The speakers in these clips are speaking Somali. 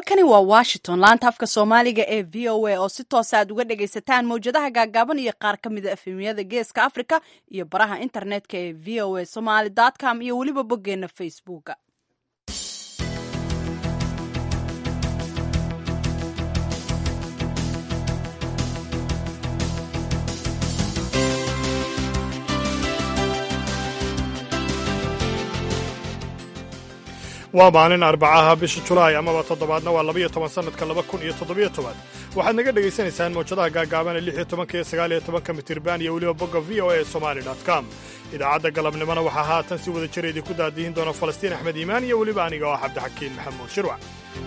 halkani waa washington laanta afka soomaaliga ee v o a oo si toosa aad uga dhagaysataan mawjadaha gaagaaban iyo qaar ka mida efemiyada geeska africa iyo baraha internetka ee v o a somaly com iyo weliba boggeena facebooka waa maalin arbacaha bisha julaay amaba toddobaadna waa labayo toban sannadka laba kun iyo toddobiyo toban waxaad naga dhegaysanaysaan mawjadaha gaagaaban ee lix iyo tobanka iyo sagaal iyo tobanka mitirban iyo weliba bogga v o a somali com idaacadda galabnimona waxaa haatan si wada jira idinku daadihin doona falastiin axmed iimaan iyo weliba aniga oo cabdixakiin maxamuud shirwac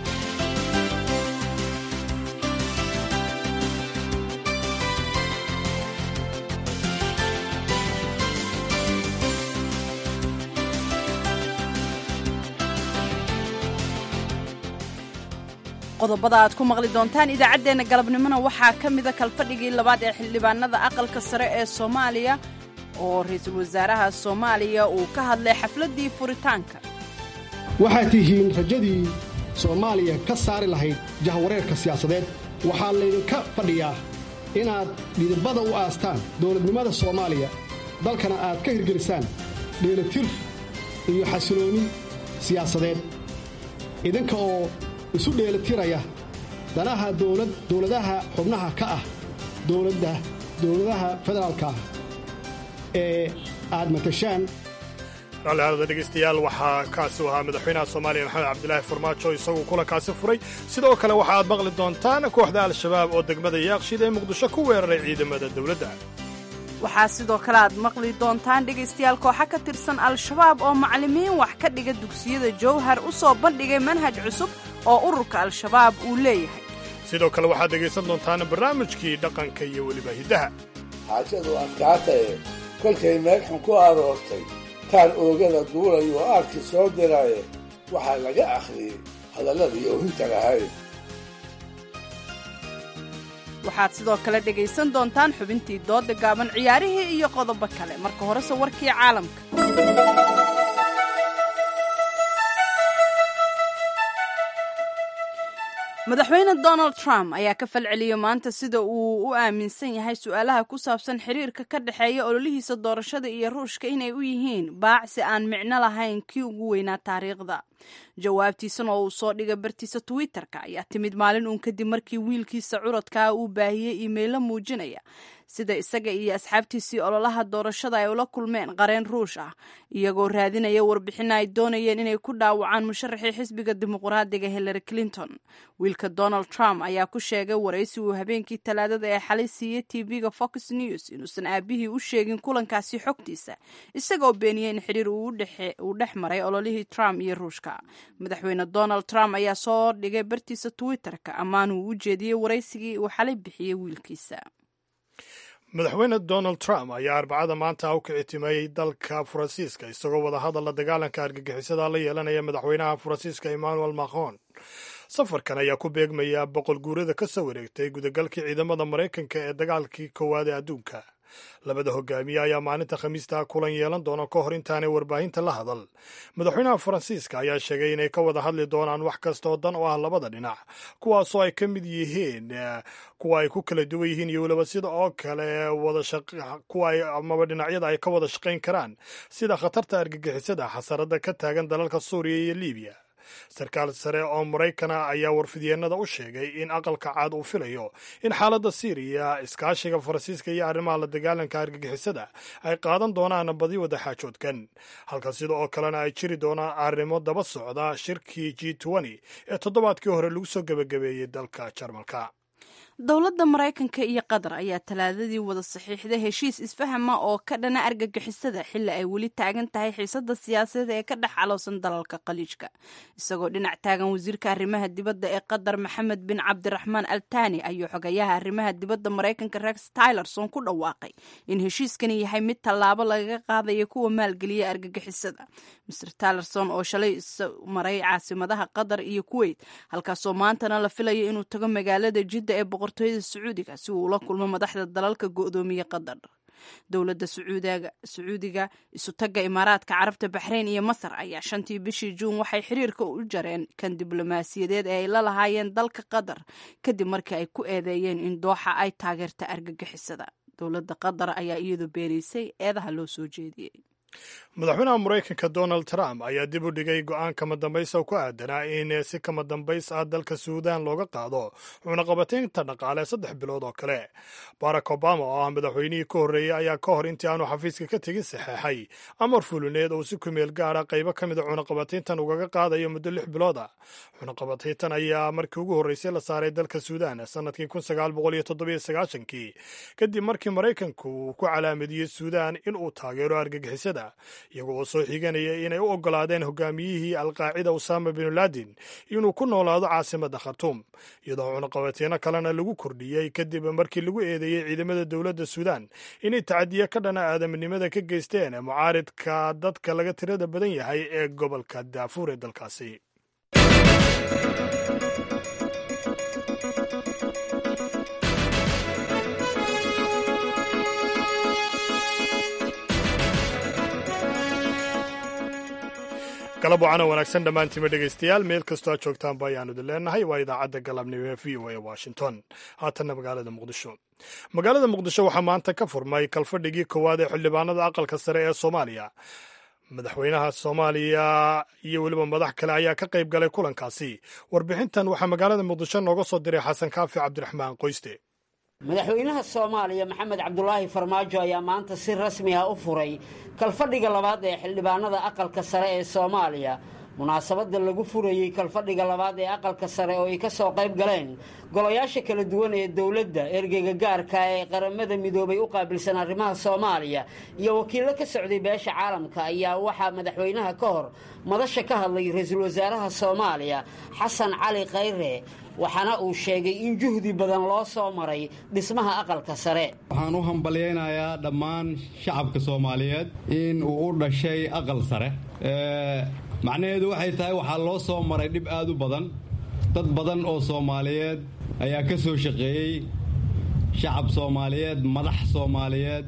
qodobada aad ku maqli doontaan idaacaddeenna galabnimona waxaa ka mida kalfadhigii labaad ee xildhibaanada aqalka sare ee soomaaliya oo ra-iisul wasaaraha soomaaliya uu ka hadlay xafladdii furitaanka waxaad tihiin rajadii soomaaliya ka saari lahayd jahwareerka siyaasadeed waxaa laydinka fadhiyaa inaad dhidibada u aastaan dowladnimada soomaaliya dalkana aad ka hirgelisaan dheelatir iyo xasiloonni siyaasadeed idinka oo isu dheelatiraya danaha dowladaha xubnaha ka ah dowladaha federaalka ah ee aad matashaan raallihaadada dhegaystayaal waxaa kaasi ahaa madaxweynaha soomaaliya maxamed cabdilaahi farmaajo isaguu kulankaasi furay sidoo kale waxa aad maqli doontaan kooxda al-shabaab oo degmada yaaqshid ee muqdisho ku weeraray ciidamada dowladda waxaa sidoo kale aad maqli doontaan dhegaystayaal kooxa ka tirsan al-shabaab oo macallimiin wax ka dhiga dugsiyada jowhar u soo bandhigay manhaj cusub oo ururka al-shabaab uu leeyahay sidoo kale waxaad dhegaysan doontaan barnaamijkii dhaqanka iyo weliba hiddaha xaajadu adkaataye kolkay meegxun ku aroortay taan oogada duulayo aarkii soo diraaye waxaa laga akhriyey hadalladii oohinta lahayd waxaad sidoo kale dhegaysan doontaan xubintii doodda gaaban ciyaarihii iyo qodobo kale marka horese warkii caalamka madaxweyne donald trump ayaa ka falceliyey maanta sida uu u aaminsan yahay su-aalaha ku saabsan xiriirka ka dhexeeya ololihiisa doorashada iyo ruushka inay u yihiin baacsi aan micno lahayn kii ugu weynaa taariikhda jawaabtiisan oo uu soo dhigay bartiisa twitter-ka ayaa timid maalin uun kadib markii wiilkiisa curadkaa uu baahiyey iimaylo muujinaya sida isaga iyo asxaabtiisii ololaha doorashada ay ula kulmeen qareen ruush ah iyagoo raadinaya warbixin ay doonayeen inay ku dhaawacaan musharaxii xisbiga dimuqraadiga hillary clinton wiilka donald trump ayaa ku sheegay waraysi uu habeenkii talaadada ee xalay siiyey tv-ga fox news inuusan aabihii u sheegin kulankaasi xogtiisa isagaoo beeniyey in xiriir uu dhex maray ololihii trump iyo ruushka madaxweyne donald trump ayaa soo dhigay bartiisa twitter-ka ammaan uu u jeediyey waraysigii uu xalay bixiyey wiilkiisa madaxweyne donald trump ayaa arbacada maanta u kicitimeeyey dalka faransiiska isagoo wadahadal la dagaalanka argagixisada la yeelanaya madaxweynaha faransiiska emmanuel macron safarkan ayaa ku beegmaya boqol guurada ka soo wareegtay gudagalkii ciidamada maraykanka ee dagaalkii koowaad ee adduunka labada hogaamiye ayaa maalinta khamiista kulan yeelan doona ka hor intaanay warbaahinta la hadal madaxweynaha faransiiska ayaa sheegay inay ka wada hadli doonaan wax kasta oo dan oo ah labada dhinac kuwaasoo ay ka mid yihiin kuwa ay ku kala duwan yihiin iyo weliba sida oo kale kuwa amaba dhinacyada ay ka wada shaqayn karaan sida khatarta argagixisada xasarada ka taagan dalalka suuriya iyo libiya sarkaal sare oo maraykana ayaa warfidyeenada u sheegay in aqalka caad uu filayo in xaaladda siiriya iskaashiga faransiiska iyo arrimaha la dagaalanka argagixisada ay qaadan doonaan badi wada xaajoodkan halka sida oo kalena ay jiri doonaan arrimo daba socda shirkii g ee toddobaadkii hore lagu soo gebagabeeyey dalka jarmalka dowladda maraykanka iyo qatar ayaa talaadadii wada saxiixday heshiis isfahama oo ka dhana argagixisada xilli ay weli taagan tahay xiisada siyaasadeed ee ka dhex caloosan dalalka khaliijka isagoo dhinac taagan wasiirka arrimaha dibadda ee qatar maxamed bin cabdiraxmaan altani ayuu xogayaha arrimaha dibadda maraykanka rex tylerson ku dhawaaqay in heshiiskani yahay mid tallaabo lagaga qaadaya kuwa maalgeliya argagixisada mr tylerson oo shalay maray caasimadaha qatar iyo kuweyt halkaasoo maantana la filayo inuu tago magaalada jidda ee boqortooyada sacuudiga si uu ula kulmo madaxda dalalka go'doomiye qatar dowladda sacuudiga isutagga imaaraadka carabta baxrayn iyo masar ayaa shantii bishii juun waxay xiriirka u jareen kan diblomaasiyadeed ee ay la lahaayeen dalka qatar kadib markii ay ku eedeeyeen in dooxa ay taageerta argagixisada dowladda qatar ayaa iyadu beenaysay eedaha loo soo jeediyey madaxweynaha maraykanka donald trump ayaa dib u dhigay go-aan kama dambaysa ku aadanaa in si kama dambays ah dalka suudaan looga qaado cunaqabataynta dhaqaale saddex bilood oo kale barack obama oo ah madaxweynihii ka horreeyey ayaa ka hor intii aanu xafiiska ka tegin saxeexay amar fulineed oo si kumeel gaara qaybo ka mida cunaqabatayntan ugaga qaadayo muddo lix bilood ah cunaqabatayntan ayaa markii ugu horreysay la saaray dalka suudaan sanadkii kii kadib markii maraykanku uu ku calaamadiyey suudaan in uu taageero argagixisada iyagoo oo soo xiganaya inay u oggolaadeen hogaamiyihii alqaacida usama binu laadin inuu ku noolaado caasimadda khartuum iyadoo cunaqabateyno kalena lagu kordhiyey kadib markii lagu eedeeyey ciidamada dowladda suudaan inay tacadiye ka dhana aadaminimada ka geysteen mucaaridka dadka laga tirada badan yahay ee gobolka daafuur ee dalkaasi galab wacana wanaagsan dhammaantiima dhegaystayaal meel kastoo aad joogtaanba ayaanu idin leenahay waa idaacadda galabnimo ee v o a washington haatanna magaalada muqdisho magaalada muqdisho waxaa maanta ka furmay kalfadhigii koowaad ee xildhibaanada aqalka sare ee soomaaliya madaxweynaha soomaaliya iyo weliba madax kale ayaa ka qayb galay kulankaasi warbixintan waxaa magaalada muqdisho nooga soo diray xasan kaafi cabdiraxmaan qoyste madaxweynaha soomaaliya maxamed cabdulaahi farmaajo ayaa maanta si rasmi ah u furay kalfadhiga labaad ee xildhibaanada aqalka sare ee soomaaliya munaasabadda lagu furayey kalfadhiga labaad ee aqalka sare oo ay ka soo qayb galeen golayaasha kala duwan ee dowladda ergeyga gaarka ee qaramada midoobay u qaabilsan arrimaha soomaaliya iyo wakiillo ka socday beesha caalamka ayaa waxaa madaxweynaha ka hor madasha ka hadlay ra-iisul wasaaraha soomaaliya xasan cali khayre waxaana uu sheegay in juhdi badan loo soo maray dhismaha aqalka sare waxaan u hambalyaynayaa dhammaan shacabka soomaaliyeed in uu u dhashay aqal sare macnaheedu waxay tahay waxaa loo soo maray dhib aad u badan dad badan oo soomaaliyeed ayaa ka soo shaqeeyey shacab soomaaliyeed madax soomaaliyeed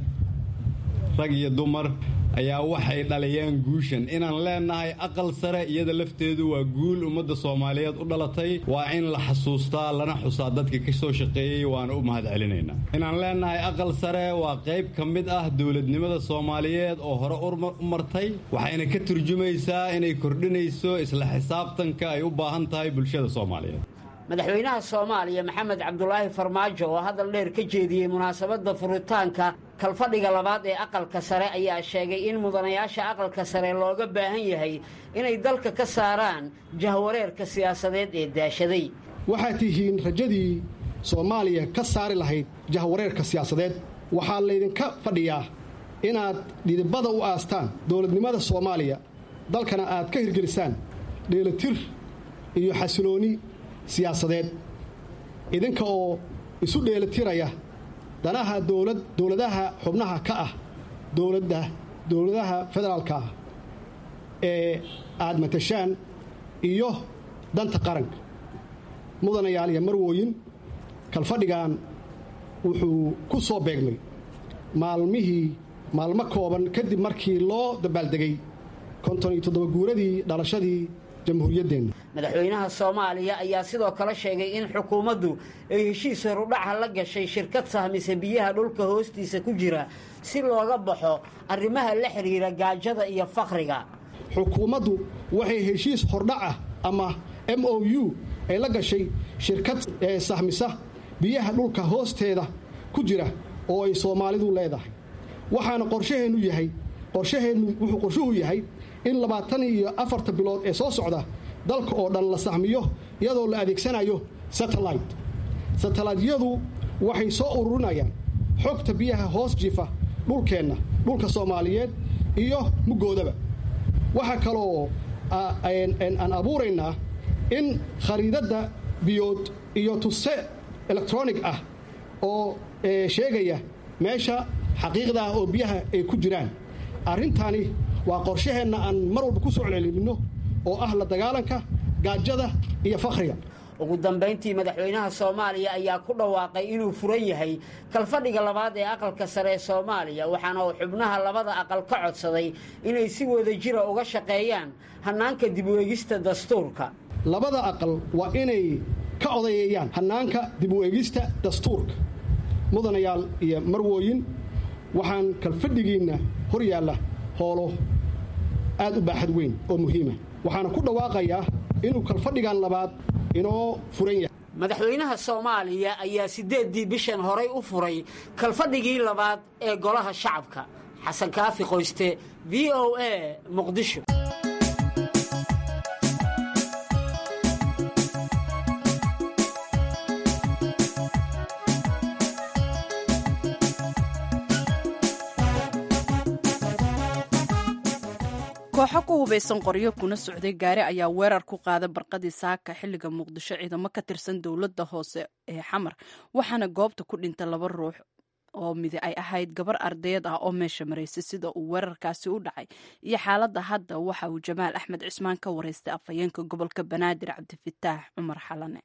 rag iyo dumar ayaa waxay dhaliyeen guushan inaan leennahay aqal sare iyada lafteedu waa guul ummadda soomaaliyeed u dhalatay waa in la xasuustaa lana xusaa dadka ka soo shaqeeyey waana u mahad celinaynaa inaan leennahay aqal sare waa qayb ka mid ah dowladnimada soomaaliyeed oo hore u martay waxayna ka turjumaysaa inay kordhinayso isla xisaabtanka ay u baahan tahay bulshada soomaaliyeed madaxweynaha soomaaliya maxamed cabdulaahi farmaajo oo hadal dheer ka jeediyey munaasabadda furitaanka kalfadhiga labaad ee aqalka sare ayaa sheegay in mudanayaasha aqalka sare looga baahan yahay inay dalka ka saaraan jahwareerka siyaasadeed ee daashaday waxaad tihiin rajadii soomaaliya ka saari lahayd jahwareerka siyaasadeed waxaa laydinka fadhiyaa inaad dhidibada u aastaan dowladnimada soomaaliya dalkana aad ka hirgelisaan dheelatir iyo xasiloonni siyaasadeed idinka oo isu dheelatiraya danaha dowlad dowladaha xubnaha ka ah dowladda dowladaha federaalka ah ee aad matashaan iyo danta qaranka mudanayaal iyo marwooyin kalfadhigan wuxuu ku soo beegmay maalmihii maalmo kooban kadib markii loo dabaaldegay konton iyo toddoba guuradii dhalashadii jamhuuriyaddeenna madaxweynaha soomaaliya ayaa sidoo kale sheegay in xukuumaddu ay heshiis horudhaca la gashay shirkad sahmisa biyaha dhulka hoostiisa ku jira si looga baxo arrimaha la xidhiira gaajada iyo fakhriga xukuumaddu waxay heshiis hordhaca ama m o u ay la gashay shirkad ee sahmisa biyaha dhulka hoosteeda ku jira oo ay soomaalidu leedahay waxaana qorshaheennu yahay qorshaheennu wuxuu qorshuhu yahay in labaatan iyo afarta bilood ee soo socda dalka oo dhan la sahmiyo iyadoo la adeegsanayo satellite satellaytyadu waxay soo ururinayaan xogta biyaha hoos jifa dhulkeenna dhulka soomaaliyeed iyo muggoodaba waxaa kaloo aan abuuraynaa in khariidadda biyood iyo tuse electronic ah oo sheegaya meesha xaqiiqda ah oo biyaha ay ku jiraan arrintani waa qorshaheenna aan mar walba ku soo celcelinno oo ah la dagaalanka gaajada iyo fakhriga ugu dambayntii madaxweynaha soomaaliya ayaa ku dhawaaqay inuu furan yahay kalfadhiga labaad ee aqalka sare ee soomaaliya waxaana uu xubnaha labada aqal ka codsaday inay si wada jira uga shaqeeyaan hannaanka dib u eegista dastuurka labada aqal waa inay ka odayeeyaan hannaanka dib u eegista dastuurka mudanayaal iyo marwooyin waxaan kalfadhigiinna hor yaalla hoolo aad u baaxad weyn oo muhiima waxaana ku dhawaaqayaa inuu kalfadhigan labaad inoo furan yahay madaxweynaha soomaaliya ayaa siddeeddii bishan horay u furay kalfadhigii labaad ee golaha shacabka xasan kaafi qoyste v o a muqdisho kooxo ku hubaysan qoryo kuna socday gaari ayaa weerar ku qaada barqadii saaka xilliga muqdisho ciidamo ka tirsan dowladda hoose ee xamar waxaana goobta ku dhinta laba ruux oo midi ay ahayd gabar ardayad ah oo meesha maraysay sida uu weerarkaasi u dhacay iyo xaaladda hadda waxa uu jamaal axmed cismaan ka wareystay afhayeenka gobolka banaadir cabdifataax cumar xalane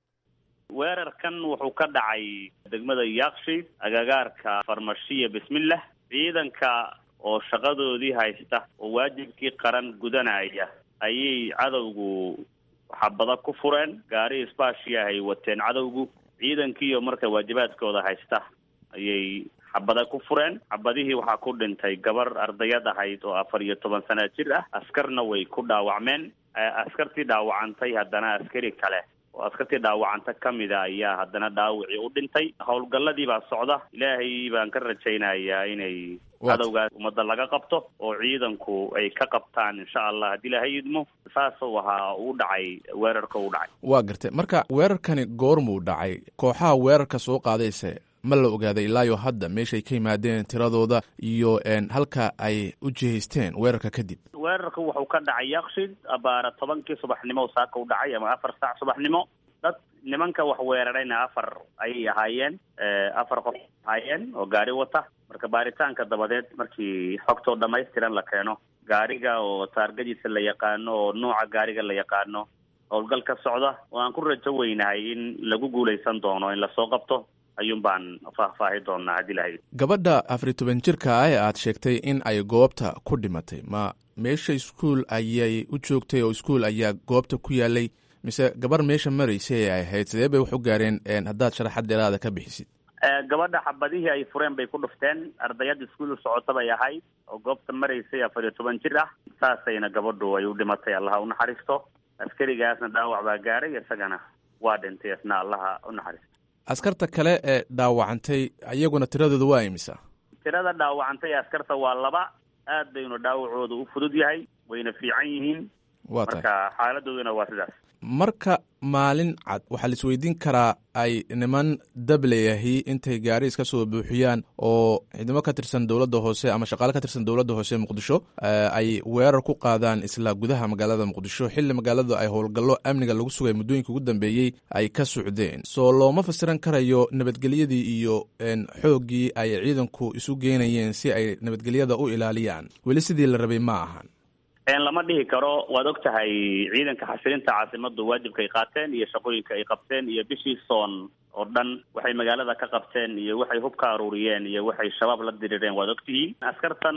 weerarkan wuxuu ka dhacay degmada yaaqshi agagaarka farmashiya bismillah ciidanka oo shaqadoodii haysta oo waajibkii qaran gudanaya ayay cadowgu xabada ku fureen gaari isbaashiya ay wateen cadowgu ciidankiiyo marka waajibaadkooda haysta ayay xabada ku fureen xabadihii waxaa ku dhintay gabar ardayad ahayd oo afar iyo toban sana jir ah askarna way ku dhaawacmeen askartii dhaawacantay haddana askari kale oo askartii dhaawacanta ka mida ayaa haddana dhaawicii u dhintay howlgalladii baa socda ilaahay baan ka rajaynayaa inay cadowgaas ummadda laga qabto oo ciidanku ay ka qabtaan insha allah haddii ilaahay idmo saasuu ahaa u dhacay weerarka u dhacay waa gartay marka weerarkani goormuu dhacay kooxaha weerarka soo qaadayse ma la ogaaday ilaayo hadda meeshay ka yimaadeen tiradooda iyo halka ay u jihaysteen weerarka kadib weerarka wuxuu ka dhacay yakshid abaara tobankii subaxnimo saaka u dhacay ama afar saac subaxnimo dad nimanka wax weerarayna afar ayay ahaayeen afar qof ahaayeen oo gaari wata marka baaritaanka dabadeed markii xogtoo dhamaystiran la keeno gaariga oo taargadiisa la yaqaano oo nooca gaariga la yaqaano howlgal ka socda oo aan ku rajo weynahay in lagu guulaysan doono in lasoo qabto ayuun baan faahfaahi doonaa haddii lahayd gabadha afariy toban jirka ah ee aad sheegtay in ay goobta ku dhimatay ma meesha iskuol ayay u joogtay oo iskuol ayaa goobta ku yaalay mise gabar meesha maraysay ay ahayd sidee bay wax u gaareen haddaad sharaxad dheeraada ka bixisid gabadha xabadihii ay fureen bay ku dhufteen ardayad iskuol u socota bay ahayd oo goobta maraysay afar iyo toban jir ah saasayna gabadhu ay u dhimatay allaha unaxariisto askarigaasna dhaawac baa gaaray isagana waa dhintay isna allaha unaxariisto askarta kale ee dhaawacantay iyaguna tiradooda waa imisa tirada dhaawacantay askarta waa laba aad baynu dhaawacooda u fudud yahay wayna fiican yihiin waa tahay marka xaaladooduna waa sidaas marka maalin cad waxaa la isweydiin karaa ay niman dableyahi intay gaari iska soo buuxiyaan oo ciidamo ka tirsan dowladda hoose ama shaqaale ka tirsan dowladda hoose muqdisho ay weerar ku qaadaan isla gudaha magaalada muqdisho xilli magaalada ay howlgallo amniga lagu sugay muddooyinka ugu dambeeyey ay ka socdeen soo looma fasiran karayo nabadgelyadii iyo xooggii ay ciidanku isu geynayeen si ay nabadgelyada u ilaaliyaan weli sidii la rabay ma ahan lama dhihi karo waad og tahay ciidanka xasilinta caasimadu waajibka ay qaateen iyo shaqooyinka ay qabteen iyo bishii soon oo dhan waxay magaalada ka qabteen iyo waxay hub ka aruuriyeen iyo waxay shabaab la dirireen waad og tihiin askartan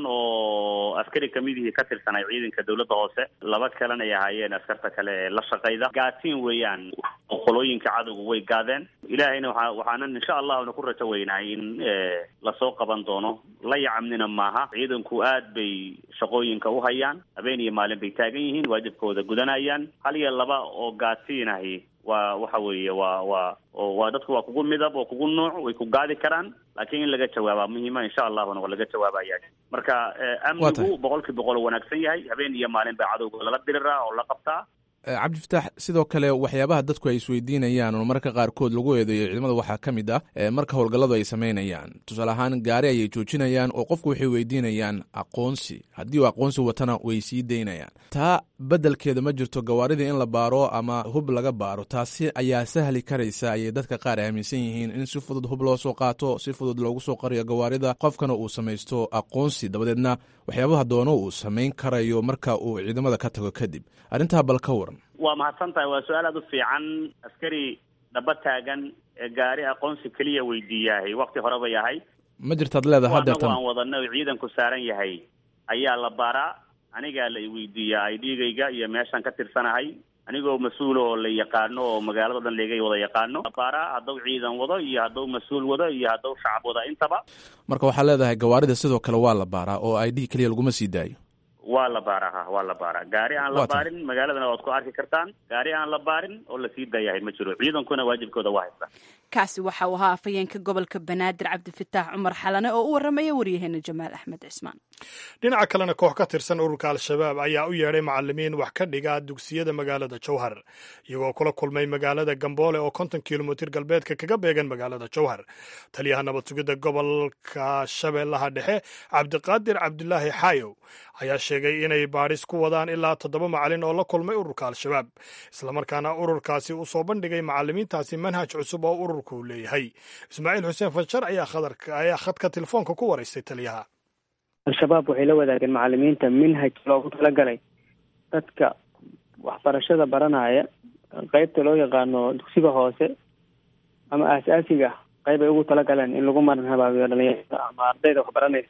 oo askari kamidihii ka tirsanay ciidanka dowladda hoose laba kalena ay ahaayeen askarta kale ee la shaqayda gaatiin weeyaan qolooyinka cadowga way gaadeen ilaahayna waa waxaanan insha allahna ku rajo weynahay in lasoo qaban doono la yacamnina maaha ciidanku aad bay shaqooyinka u hayaan habeen iyo maalin bay taagan yihiin waajibkooda gudanayaan hal iyo laba oo gaatiinahi waa waxa weeye waa waa waa dadku waa kugu midab oo kugu nuuc way ku gaadi karaan laakiin in laga jawaabaa muhiima insha allahuna waa laga jawaabaya marka amnigu boqol kii boqol wanaagsan yahay habeen iyo maalin baa cadowga lala diriraa oo la qabtaa cabdifataax sidoo kale waxyaabaha dadku ay isweydiinayaan oo marka qaarkood lagu eedeeyo ciidamada waxaa ka mid ah marka howlgalladu ay samaynayaan tusaale ahaan gaari ayay joojinayaan oo qofku waxay weydiinayaan aqoonsi haddii uu aqoonsi watana way sii daynayaan taa beddelkeeda ma jirto gawaaridii in la baaro ama hub laga baaro taasi ayaa sahli karaysa ayay dadka qaar aaminsan yihiin in si fudud hub loo soo qaato si fudud loogu soo qariyo gawaarida qofkana uu samaysto aqoonsi dabadeedna waxyaabaha doono uu samayn karayo marka uu ciidamada ka tago kadib arrintaa bal ka waran waa mahadsan tahay waa su-aal aada u fiican askari dhaba taagan ee gaari aqoonsi keliya weydiiyahay wakti hore bay ahay ma jirtaad leedahay anagu hadeertan aan wadana oo ciidanku saaran yahay ayaa la baaraa anigaa la iweydiiyaa ay dhiigayga iyo meeshaan ka tirsanahay anigoo mas-uul oo la yaqaano oo magaalada o dhan laga wada yaqaano la baaraa hadduu ciidan wado iyo hadduu mas-uul wado iyo hadduu shacab wado intaba marka waxaa leedahay gawaarida sidoo kale waa la baaraa oo i d keliya laguma sii daayo waa la baaraa ha waa la baaraa gaari aan la Waa tahay. baarin magaaladana waad ku arki kartaan gaari aan la baarin oo lasii daayahay ma jiro ciidankuna waajibkooda waa haysta kaasi waxa uu ahaa afhayeenka gobolka banaadir cabdifataax cumar xalane oo u waramaya waryaheena jamaal axmed cismaan dhinaca kalena koox ka tirsan ururka al-shabaab ayaa u yeedhay macalimiin wax ka dhiga dugsiyada magaalada jowhar iyagoo kula kulmay magaalada gamboole oo konton kilomitir galbeedka kaga beegan magaalada jowhar taliyaha nabad sugidda gobolka shabeellaha dhexe cabdiqaadir cabdulaahi xaayow ayaa sheegay inay baadhis ku wadaan ilaa toddoba macalin oo la kulmay ururka al-shabaab islamarkaana ururkaasi u soo bandhigay macalimiintaasi manhaj cusub oo ururku leeyahay ismaaciil xuseen fajar ayaa khadarka ayaa khadka telefoonka ku waraystay taliyaha al-shabaab waxay la wadaageen macalimiinta minhaj loogu talagalay dadka waxbarashada baranaya qeybta loo yaqaano dugsiga hoose ama aas-aasiga qeyb ay ugu talagaleen in lagu maran habaabiyo dhalinyarada ama ardayda waxbaranaysa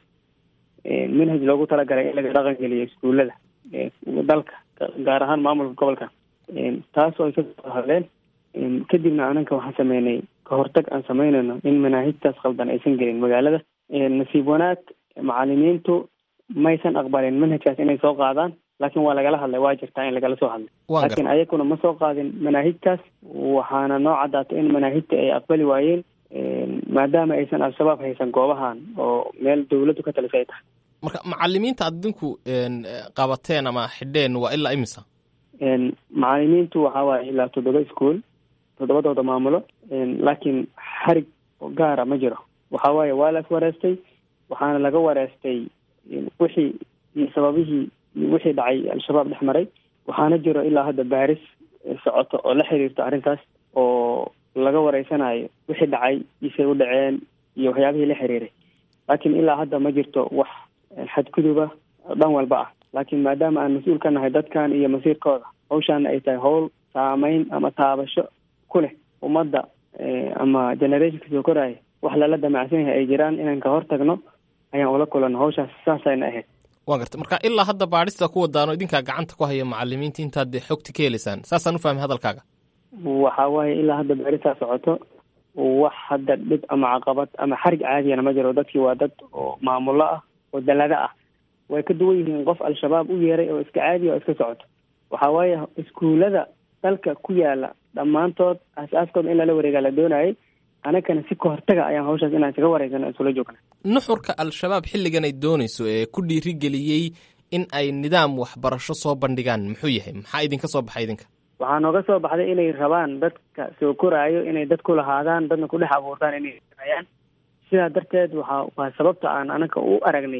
minhaj loogu talagalay in laga dhaqan geliyo iskuullada ee dalka gaar ahaan maamulka gobolka taasoo ay kasoo hadleen kadibna ananka waxaan sameynay kahortag aan sameynayno in manaahijtaas khaldan aysan gelin magaalada nasiib wanaag macalimiintu maysan aqbalin manhajkaas inay soo qaadaan laakiin waa lagala hadlay waa jirtaa in lagala soo hadlay Waan laakiin ayaguna ma soo qaadin manaahijtaas waxaana noo caddaatay in manaahijta ay aqbali waayeen maadaama aysan al-shabaab haysan goobahan oo meel dawladdu ka talisay ay tahay marka macalimiinta aad idinku een, qabateen ama xidheen waa ilaa imisa Een, macalimiintu waxaa waaye ilaa toddoba iskuol toddobadooda maamulo Een, laakiin xarig gaara ma jiro waxaa waaye waa la iswareystay waxaana laga wareystay een, wixii iyo sababihii iyo wixii dhacay al-shabaab dhex maray waxaana jiro ilaa hadda baaris eh, socoto oo la xiriirto arrintaas oo laga wareysanayo wixii dhacay isay u dhaceen iyo waxyaabihii la xiriiray laakiin ilaa hadda ma jirto wax eh, xadguduba dhan walba ah laakiin maadaama aan mas-uul ka nahay dadkan iyo masiirkooda hawshaana ay tahay howl saameyn ama taabasho ku leh ummadda eh, ama generationka soo koraya wax lala damacsan yahay ay jiraan inaan ka hortagno ayaan ula kulanno hawshaas saasayna ahayd waan gartay marka ilaa hadda baadhista ku wadaano idinkaa gacanta ku haya macalimiinta intaad dee xogta ka helaysaan saasaan u fahmay hadalkaaga waxaa waaye ilaa hadda baarisaa socoto wax hadda dhib ama caqabad ama xarig caadiyana ma jiro dadkii waa dad oo maamulo ah oo dalada ah way ka duwan yihiin qof al-shabaab u yeeray oo iska caadiya oo iska socoto waxaa waaye iskuullada dalka ku yaala dhammaantood aas-aaskooda in lala wareegaa la doonayay anagana si ka hortaga ayaan hawshaas inaan iskaga wareysano isula joogna nuxurka al-shabaab xilligan ay doonayso ee ku dhiirigeliyey in ay nidaam waxbarasho soo bandhigaan muxuu yahay maxaa idinka soo baxay idinka waxaa nooga soo baxday inay rabaan dadka soo koraayo inay dad ku lahaadaan dadna ku dhex abuurtaan inay sameeyaan sidaa darteed waxaa waa sababta aan anaga u aragnay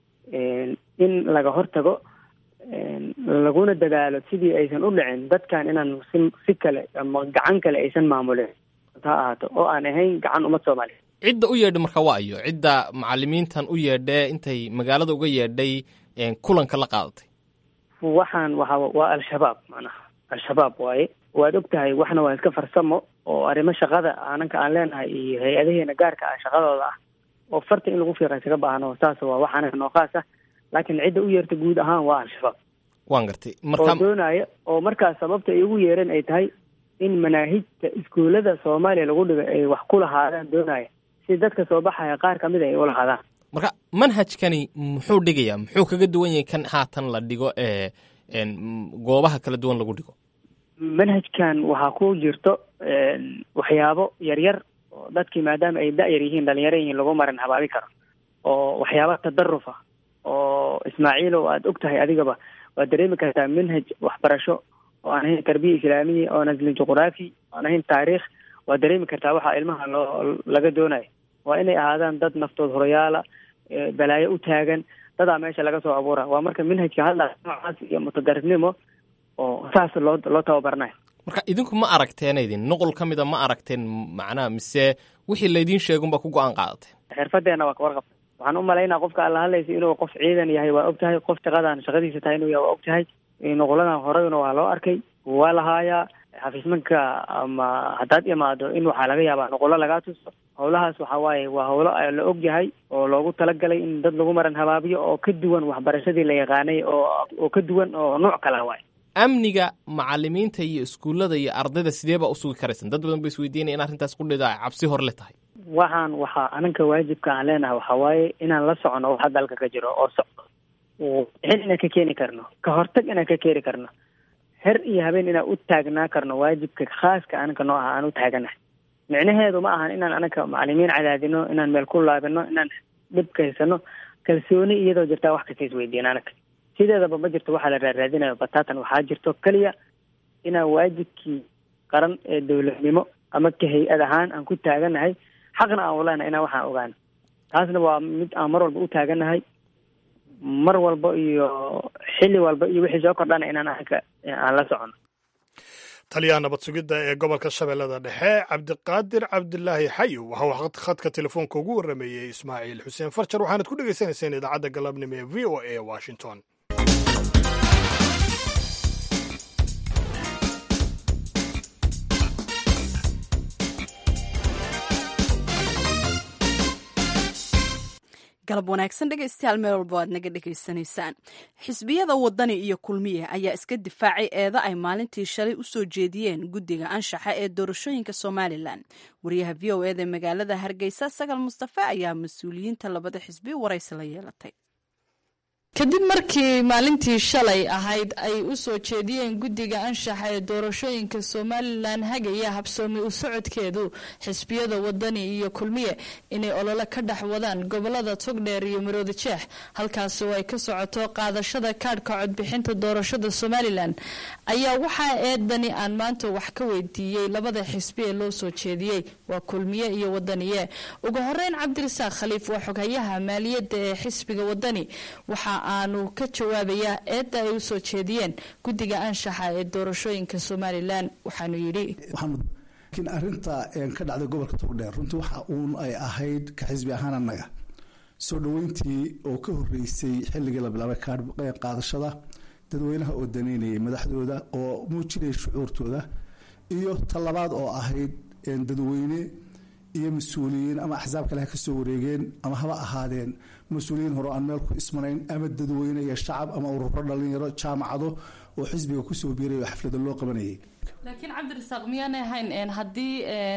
in laga hortago laguna dadaalo sidii aysan u dhicin dadkan inaan si si kale ama gacan kale aysan maamulin ha ahaato oo aan ahayn gacan ummad soomaaliya cidda u yeedhay marka waa ayo cidda macalimiintan u yeedhee intay magaalada uga yeedhay kulanka la qaadatay waxaan waxa waa al-shabaab macnaha al-shabaab waaye waad og tahay waxna waa iska farsamo oo arrimo shaqada ananka aan leenahay iyo hay-adaheena gaarka ah shaqadooda ah oo farta in lagu fiiqa isaga baahno saas waa wax anaga noo khaas ah laakiin cidda u yeerta guud ahaan waa al-shabaab waan gartay oo marka doonaya oo markaas sababta ay ugu yeereen ay tahay in manaahijta iskuullada soomaaliya lagu dhigo ay wax ku lahaadaan doonaya si dadka soo baxaya qaar kamid a ay u lahaadaan marka manhajkani muxuu dhigayaa muxuu kaga duwan yahay kan haatan la dhigo ee een, goobaha kala duwan lagu dhigo manhajkan waxaa ku jirto waxyaabo yaryar oo dadkii maadaama ay da-yar yihiin dhalinyaro yihiin lagu marin habaabi karo oo waxyaaba tadaruf ah oo ismaaciilo aad og tahay adigaba waad dareemi kartaa manhaj waxbarasho oo aan ahayn tarbiya islaamiya oon aslin juqraafi oon ahayn taariikh waad dareemi kartaa waxaa ilmaha loo laga doonayo waa inay ahaadaan dad naftood horayaala ee balaayo u taagan dadaa meesha laga soo abuura waa marka manhajka hadla noocaas iyo mutadarifnimo oo saas loo loo tababarnayo marka idinku ma aragteen idin nuqul ka mida ma aragteen macnaha mise wixii laydiin sheegunba ku go-aan qaadateen xirfadeena waa kawarqabta waxaan u malaynaa qofka alla hadlaysa inuu qof ciidan yahay waa og tahay qof shaqadan shaqadiisa tahay inuu yahay waa og tahay noqoladan horeyna waa loo arkay waa lahaayaa xafiismanka ama haddaad imaado in waxaa laga yaabaa noqolo lagaa tuso howlahaas waxa waaye waa howlo la og yahay oo loogu talagalay in dad lagu maran habaabiyo oo ka duwan waxbarashadii la yaqaanay oo oo ka duwan oo nooc kala waay amniga macalimiinta iyo iskuullada iyo ardayda sidee baa usugi karaysan dad badan ba isweydiinaya in arrintaas qudhida ay cabsi hor le tahay waxaan waxaa ananka waajibka aan leenahay waxaa waaye inaan la socono waxa dalka ka jiro oo socdo xil inaan ka keeni karno ka hortag inaan ka keeni karno her iyo habeen inaan u taagnaa karno waajibka khaaska ananka noo aha aan u taaganahay micnaheedu ma ahan inaan anaka macalimiin cadaadino inaan meel ku laabino inaan dhibka haysano kalsooni iyadoo jirtaa wax kasta isweydiin anaka sideedaba ma jirto waxaa la raaraadinayo batatan waxaa jirto keliya inaan waajibkii qaran ee dowladnimo ama ka hay-ad ahaan aan ku taaganahay xaqna aan uleenahay inaan waxaan ogaano taasna waa mid aan mar walba u taaganahay mar walba iyo xilli walba iyo wixii soo kordhana inaan anaka aan la socono taliyaha nabad sugidda ee gobolka shabeellada dhexe cabdiqaadir cabdilaahi xayow waxa uu khadka telefoonka ugu warrameeyey ismaaciil xuseen farjar waxaanad ku dhegaysanayseen idaacadda galabnimo ee v o a washington galab wanaagsan dhegaystayaal meel walba aad naga dhegaysanaysaan xisbiyada wadani iyo kulmiye ayaa iska difaacay eeda ay maalintii shalay u soo jeediyeen guddiga anshaxa ee doorashooyinka somalilan wariyaha v o eda magaalada hargeysa sagal mustafe ayaa mas-uuliyiinta labada xisbi waraysi la yeelatay kadib markii maalintii shalay ahayd ay u soo jeediyeen guddiga anshaxa ee doorashooyinka somalilan hagaya habsoomi u socodkeedu xisbiyada wadani iyo kulmiye inay olole ka dhex wadaan gobolada togdheer iyo maroodi jeex halkaas oo ay ka socoto qaadashada kaadhka codbixinta doorashada somalilan ayaa waxaa eedani aan maanta wax ka weydiiyey labada xisbi ee loo soo jeediyey waa kulmiye iyo wadaniye ugu horeyn cabdirasaaq khaliif waa xoghayaha maaliyadda ee xisbiga wadani waxa aanu ka jawaabayaa eedda ay u soo jeediyeen guddiga anshaxa ee doorashooyinka somalilan waxaanu yidhi laakiin arinta ka dhacday gobolka togdheer runtii waxa uun ay ahayd ka xisbi ahaan annaga soo dhoweyntii oo ka horeysay xilligii la bilaabay qaadashada dadweynaha oo daneynayay madaxdooda oo muujinaya shucuurtooda iyo talabaad oo ahayd dadweyne iyo mas-uuliyiin ama axsaab kale ha kasoo wareegeen ama haba ahaadeen mas-uuliyiin hore aan meel ku ismanayn ama dadweyne iyo shacab ama ururo dhalinyaro jaamacado oo xisbiga kusoo biiray oo xaflada loo qabanayay laakiin cabdirasaaq miyaanay ahayn haddii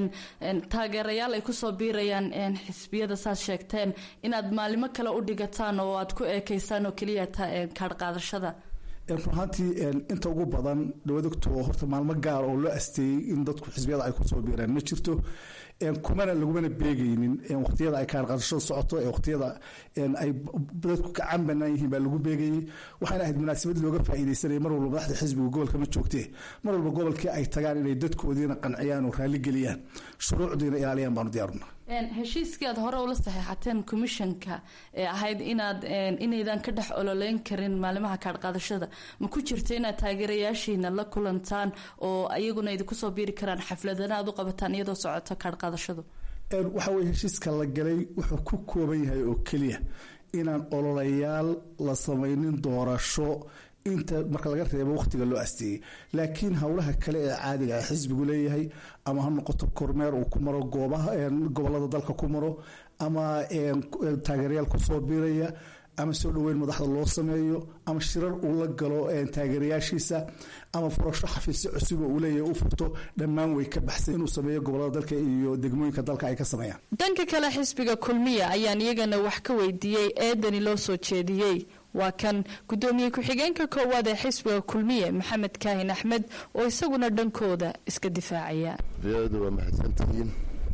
taageerayaal ay kusoo biirayaan xisbiyada saad sheegteen inaad maalimo kale u dhigataan oo aad ku eekeysaan oo keliya kaadh qaadashada run ahaantii inta ugu badan dhawadogto oo horta maalmo gaar oo loo asteeyey in dadku xisbiyada ay kusoo biiraan ma jirto kumana lagumana beegaynin waqtiyada ay kaarqadashada socoto ee waqtiyada ay dadku gacan banaan yihiin baa lagu beegayey waxayna ahayd munaasabad looga faa'iidaysanaya mar walba madaxda xisbiga gobolka ma joogtee mar walba gobolkii ay tagaan inay dadkoodiina qanciyaan oo raalli geliyaan shuruucdiina ilaaliyaan baanu diyaaruna heshiiskii aad hore ula saxeexateen commissionka ee ahayd inaad inaydan ka dhex ololeyn karin maalimaha kaadhqaadashada ma ku jirta inaad taageerayaashiina la kulantaan oo iyaguna idinku soo biiri karaan xafladana aad u qabataan iyadoo socoto kaadhqaadashadu waxa weye heshiiska la galay wuxuu ku kooban yahay oo keliya inaan ololayaal la samaynin doorasho inta marka laga reebo wakhtiga loo asteeyey laakiin howlaha kale ee caadiga ah xisbigu leeyahay ama ha noqoto kormeer uu ku maro goobaha gobolada dalka ku maro ama taageerayaal kusoo biiraya ama soo dhoweyn madaxda loo sameeyo ama shirar uu la galo taageerayaashiisa ama furasho xafiisyo cusub oo uu leeyahay u furto dhammaan way ka baxsan inuu sameeyo gobolada dalka iyo degmooyinka dalka ay ka sameeyaan dhanka kale xisbiga kulmiya ayaan iyagana wax ka weydiiyey eedani loo soo jeediyey waa kan guddoomiye ku-xigeenka koowaad ee xisbiga kulmiye maxamed kaahin axmed oo isaguna dhankooda iska difaacaya v-oda waa mahadsantihiin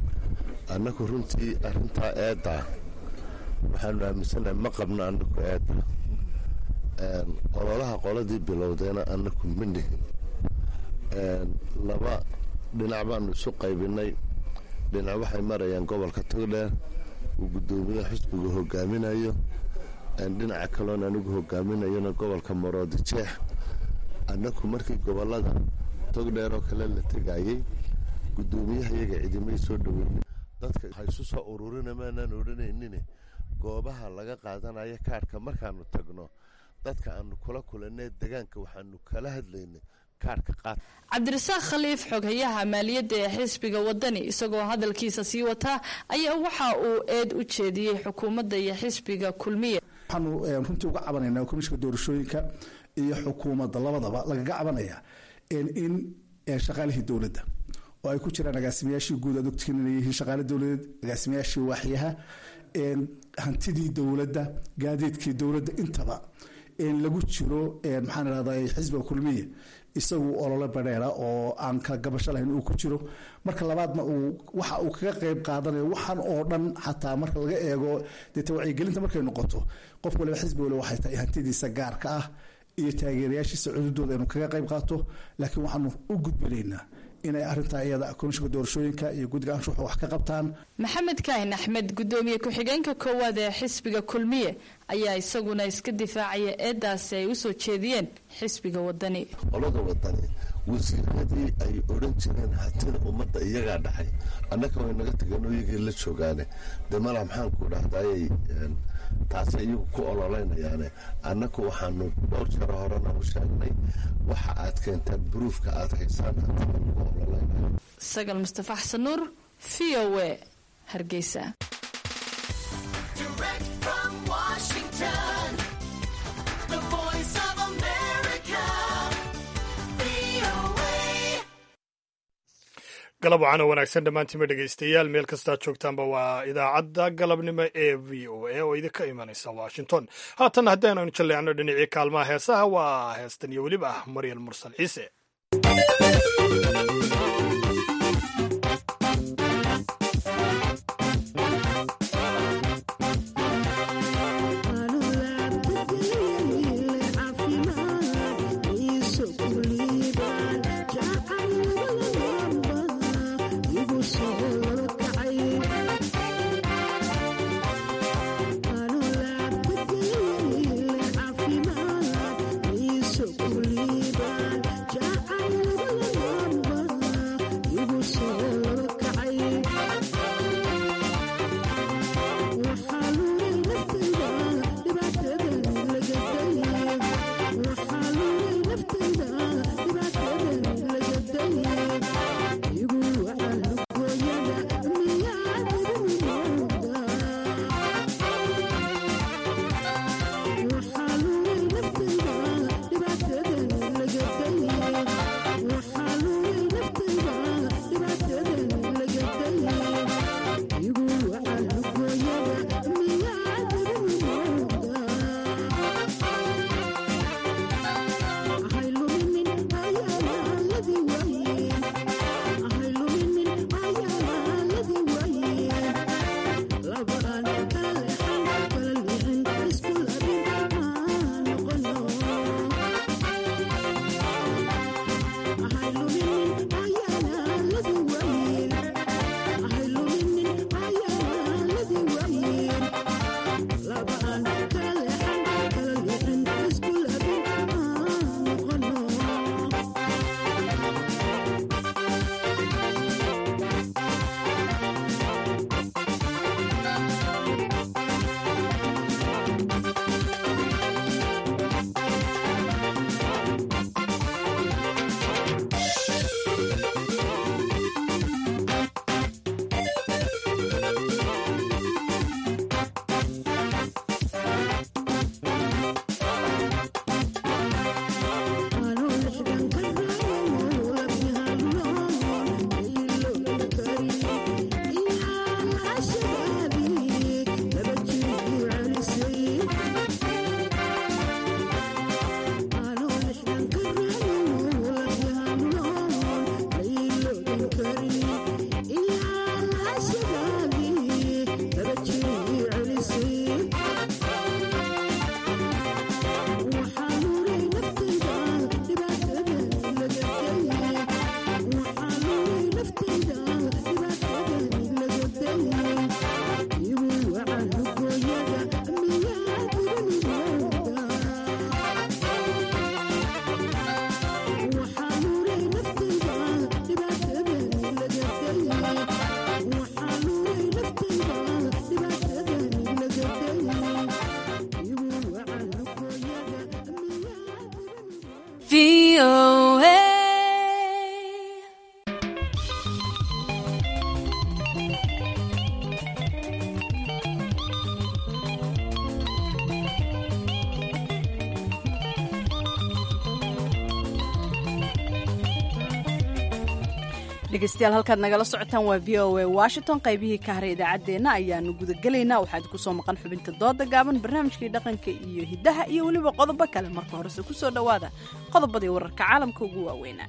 annagu runtii arintaa eedda waxaanu aaminsanahay ma qabno anaku eedda ololaha qoladii bilowdeena anaku ma nihin laba dhinac baanu isu qaybinay dhinac waxay marayaan gobolka togdheer uu guddoomiyaha xisbiga hogaaminayo dhinaca kaloon anigu hogaaminayona gobolka maroodi jeex annaku markii gobolada togdheer oo kale la tegayey guddoomiyaha iyaga cidimay soo dhoweynin dadka waxay isu soo ururina maanaan odhanaynin goobaha laga qaadanayo kaadhka markaanu tagno dadka aanu kula kulanay degaanka waxaanu kala hadlaynay kaarhka qaad cabdirasaaq khaliif xoghayaha maaliyadda ee xisbiga wadani isagoo hadalkiisa sii wataa ayaa waxa uu eed u jeediyey xukuumadda iyo xisbiga kulmiye waxaanu runtii uga cabanaynaa komishinka doorashooyinka iyo xukuumadda labadaba lagaga cabanaya in shaqaalihii dowladda oo ay ku jiraan agaasimayaashii guud aad ogtihiin inay yihiin shaqaale dowladeed agaasimayaashii waaxyaha hantidii dowladda gaadiidkii dowladda intaba lagu jiro maxaan idhahdaa xisbiga kulmiye isagu olole badheera oo aan kala gabasho lahayn uu ku jiro marka labaadna uu waxa uu kaga qayb qaadanayo waxaan oo dhan xataa marka laga eego deeta wacyigelinta markay noqoto qof waliba xisbi waliba waxay tahay hantidiisa gaarka ah iyo taageerayaashiisa cududooda inuu kaga qayb qaato laakiin waxaanu u gudbinaynaa inay arintaa iyada komishinka doorashooyinka iyo guddiga anshuxa wax ka qabtaan maxamed kaahin axmed guddoomiye ku-xigeenka koowaad ee xisbiga kulmiye ayaa isaguna iska difaacaya eedaasi ay usoo jeediyeen xisbiga wadani qolada wadani wasiiradii ay odhan jireen hatida ummadda iyagaa dhaxay annaka way naga tageen oo iyagii la joogaane dee mala maxaanku dhahdaayay taasi iyagu ku ololeynayaane annaku waxaanu dhowr jaro horena u sheegnay waxa aad keentaan buruufka aad haysaan hatida lagu ololeynayo sagal mustafa xasan nuur v o a hargeysa galab waxaana wanaagsan dhammaantiima dhegaystayaal meel kastaad joogtaanba waa idaacadda galabnimo ee v o a oo idinka imanaysa washington haatan haddaynu jalleecno dhinacii kaalmaha heesaha waa heestan iyo weliba ah maryal mursal ciise dhegeystayaal halkaad nagala socotaan waa v o a washington qaybihii ka haray idaacaddeenna ayaanu gudagelaynaa waxaad ku soo maqan xubinta dooda gaaban barnaamijkii dhaqanka iyo hiddaha iyo weliba qodobo kale marka horese ku soo dhowaada qodobadii wararka caalamka ugu waaweynaa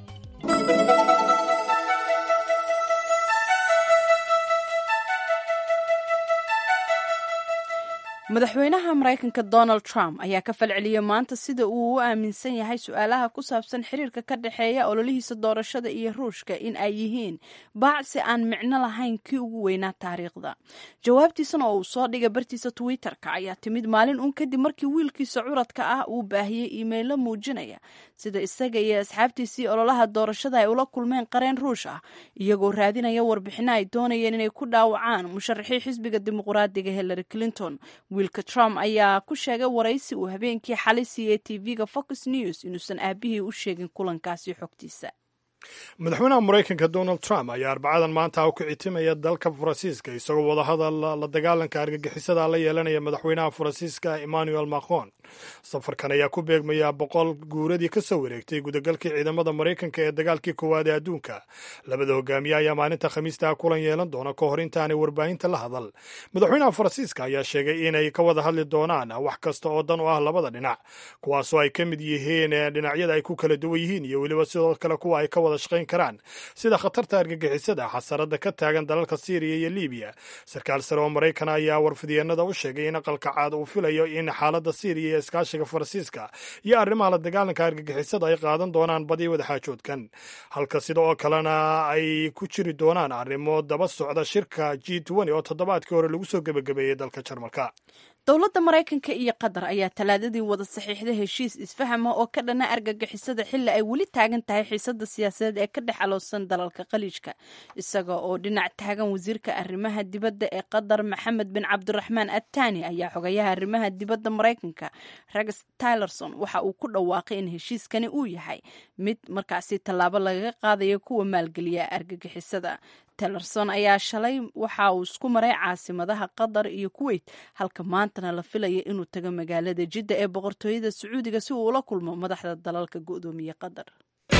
madaxweynaha maraykanka donald trump ayaa ka falceliyey maanta sida uu u aaminsan yahay su-aalaha ku saabsan xiriirka ka dhexeeya ololihiisa doorashada iyo ruushka in ay yihiin baacsi aan micno lahayn kii ugu weynaa taariikhda jawaabtiisana oo uu soo dhigay bartiisa twitter-ka ayaa timid maalin uun kadib markii wiilkiisa curadka ah uu baahiyey iimaylo muujinaya sida isaga iyo asxaabtiisii ololaha doorashada ay ula kulmeen qareen ruush ah iyagoo raadinaya warbixino ay doonayeen inay ku dhaawacaan musharaxii xisbiga dimuqraadiga hillary clinton wiilka trump ayaa ku sheegay waraysi uu habeenkii xalay siiyey tv-ga fox news inuusan aabihii u sheegin kulankaasi xogtiisa madaxweynaha maraykanka donald trump ayaa arbacadan maanta u kicitimaya dalka faransiiska isagoo wadahadal la dagaalanka argagixisada la yeelanaya madaxweynaha faransiiska emmanuel macron safarkan ayaa ku beegmaya boqol guuradii ka soo wareegtay gudagalkii ciidamada maraykanka ee dagaalkii koowaad ee adduunka labada hogaamiye ayaa maalinta khamiista kulan yeelan doona ka hor intaanay warbaahinta la hadal madaxweynaha faransiiska ayaa sheegay inay ka wada hadli doonaan wax kasta oo dan u ah labada dhinac kuwaasoo ay ka mid yihiin dhinacyada ay ku kala duwan yihiin iyo weliba sidoo kale kuwa ay ka wada shaqayn karaan sida khatarta argagixisada xasarada ka taagan dalalka syriya iyo libiya sarkaal sare oo maraykan ayaa warfidyeennada u sheegay in aqalka caad uu filayo in xaaladda syriya iyo iskaashiga faransiiska iyo arrimaha la dagaalanka argagixisada ay qaadan doonaan badi wadaxaajoodkan halka sida oo kalena ay ku jiri doonaan arrimo daba socda shirka g oo toddobaadkii hore lagu soo gebagabeeyey dalka jarmalka dowladda maraykanka iyo qatar ayaa talaadadii wada saxiixday heshiis isfahama oo ka dhana argagixisada xilli ay weli taagan tahay xiisada siyaasadeed ee ka dhex aloosan dalalka khaliijka isaga oo dhinac taagan wasiirka arrimaha dibadda ee qatar maxamed bin cabdiraxmaan attani ayaa xogayaha arrimaha dibadda maraykanka rex tylerson waxa uu ku dhawaaqay in heshiiskani uu yahay mid markaasi tallaabo lagaga qaadayo kuwa maalgeliya argagixisada tellerson ayaa shalay waxa uu isku maray caasimadaha qatar iyo kuweyt halka maantana la filaya inuu tago magaalada jidda ee boqortooyada sacuudiga si uu ula kulmo madaxda dalalka go'doomiye qatar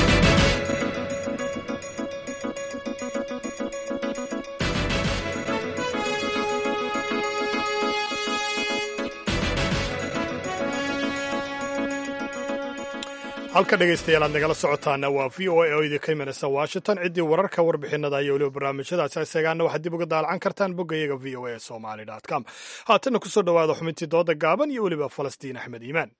halka dhegaystayaal aad nagala socotaana waa v o a oo idinka imanaysa washington ciddii wararka warbixinada iyo weliba barnaamijyadaasi isagaana waxaad dib uga daalacan kartaan boggayaga v o a somali com haatanna kusoo dhowaada xubintii dooda gaaban iyo weliba falastiin axmed iimaan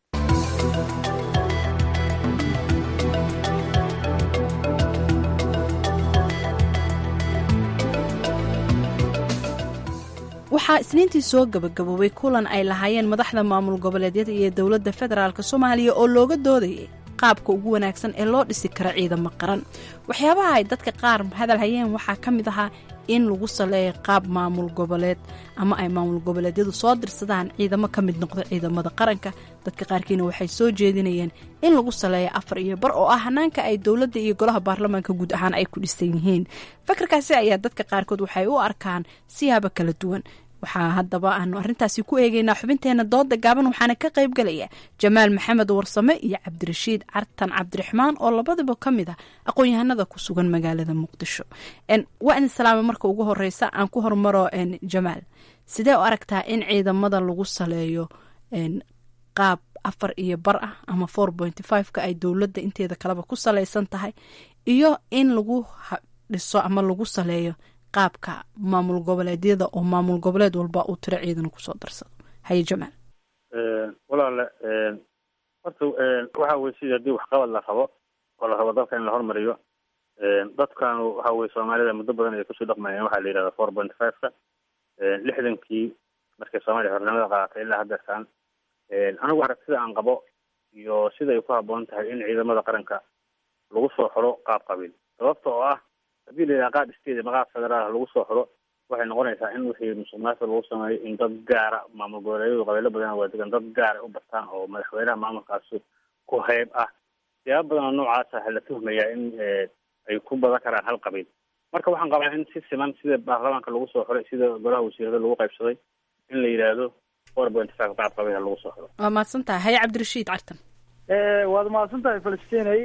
waxaa isniintii soo gabagaboobay kulan ay lahaayeen madaxda maamul goboleedyada iyo dowladda federaalk soomaaliya oo looga doodayay qaabka ugu wanaagsan ee loo dhisi karo ciidamo qaran waxyaabaha ay dadka qaar hadal hayeen waxaa ka mid ahaa in lagu saleeyo qaab maamul goboleed ama ay maamul goboleedyadu soo dirsadaan ciidamo ka mid noqda ciidamada qaranka dadka qaarkiina waxay soo jeedinayeen in lagu saleeyo afar iyo bar oo ah hanaanka ay dowladda iyo golaha baarlamaanka guud ahaan ay ku dhisan yihiin fakarkaasi ayaa dadka qaarkood waxay u arkaan siyaabo kala duwan waxaa haddaba aanu arrintaasi ku eegeynaa xubinteena dooda gaaban waxaana ka qayb galaya jamaal maxamed warsame iyo cabdirashiid cartan cabdiraxmaan oo labadaba ka mid ah aqoon-yahanada ku sugan magaalada muqdisho waa idin salaama marka ugu horeysa aan ku hormaro jamaal sidee u aragtaa in ciidamada lagu saleeyo qaab afar iyo bar ah ama four pointy five-ka ay dowladda inteeda kaleba ku saleysan tahay iyo in lagu dhiso ama lagu saleeyo qaabka maamul goboleedyada oo maamul goboleed walba uu tiro ciidana kusoo darsado haye jamaal walaale horta waxa weye sidii haddii waxqabad la rabo oo la rabo dalka in la hormariyo dadkan waxa weye soomaalida muddo badan ay kusoo dhaqmayeen waxaa la yidhahda four point five-ka lixdankii markay soomaaliya xornimada qaadatay ilaa haddeertaan anigu aragtida aan qabo iyo sida ay ku habboon tahay in ciidamada qaranka lagu soo xoro qaab qabiil sababta oo ah haddii la yidhaha qaab state ama qaab federaal lagu soo xoro waxay noqonaysaa in wixii musuqmaasuqa lagu sameeyo in dad gaara maamul goboleedyadu qabiilo badan waa degan dad gaara u bartaan oo madaxweynaha maamulkaasi ku heyb ah siyaabo badan oo noocaasa la tuhmayaa in ay ku badan karaan hal qabiil marka waxaan qabaa in si siman sida baarlamaanka lagu soo xiray sida golaha wasiirada lagu qaybsaday in la yidhaahdo four point five qaab qabiilha lagu soo xiro waa mahadsan tahay haye cabdirashiid cartan waad mahadsan tahay falistinay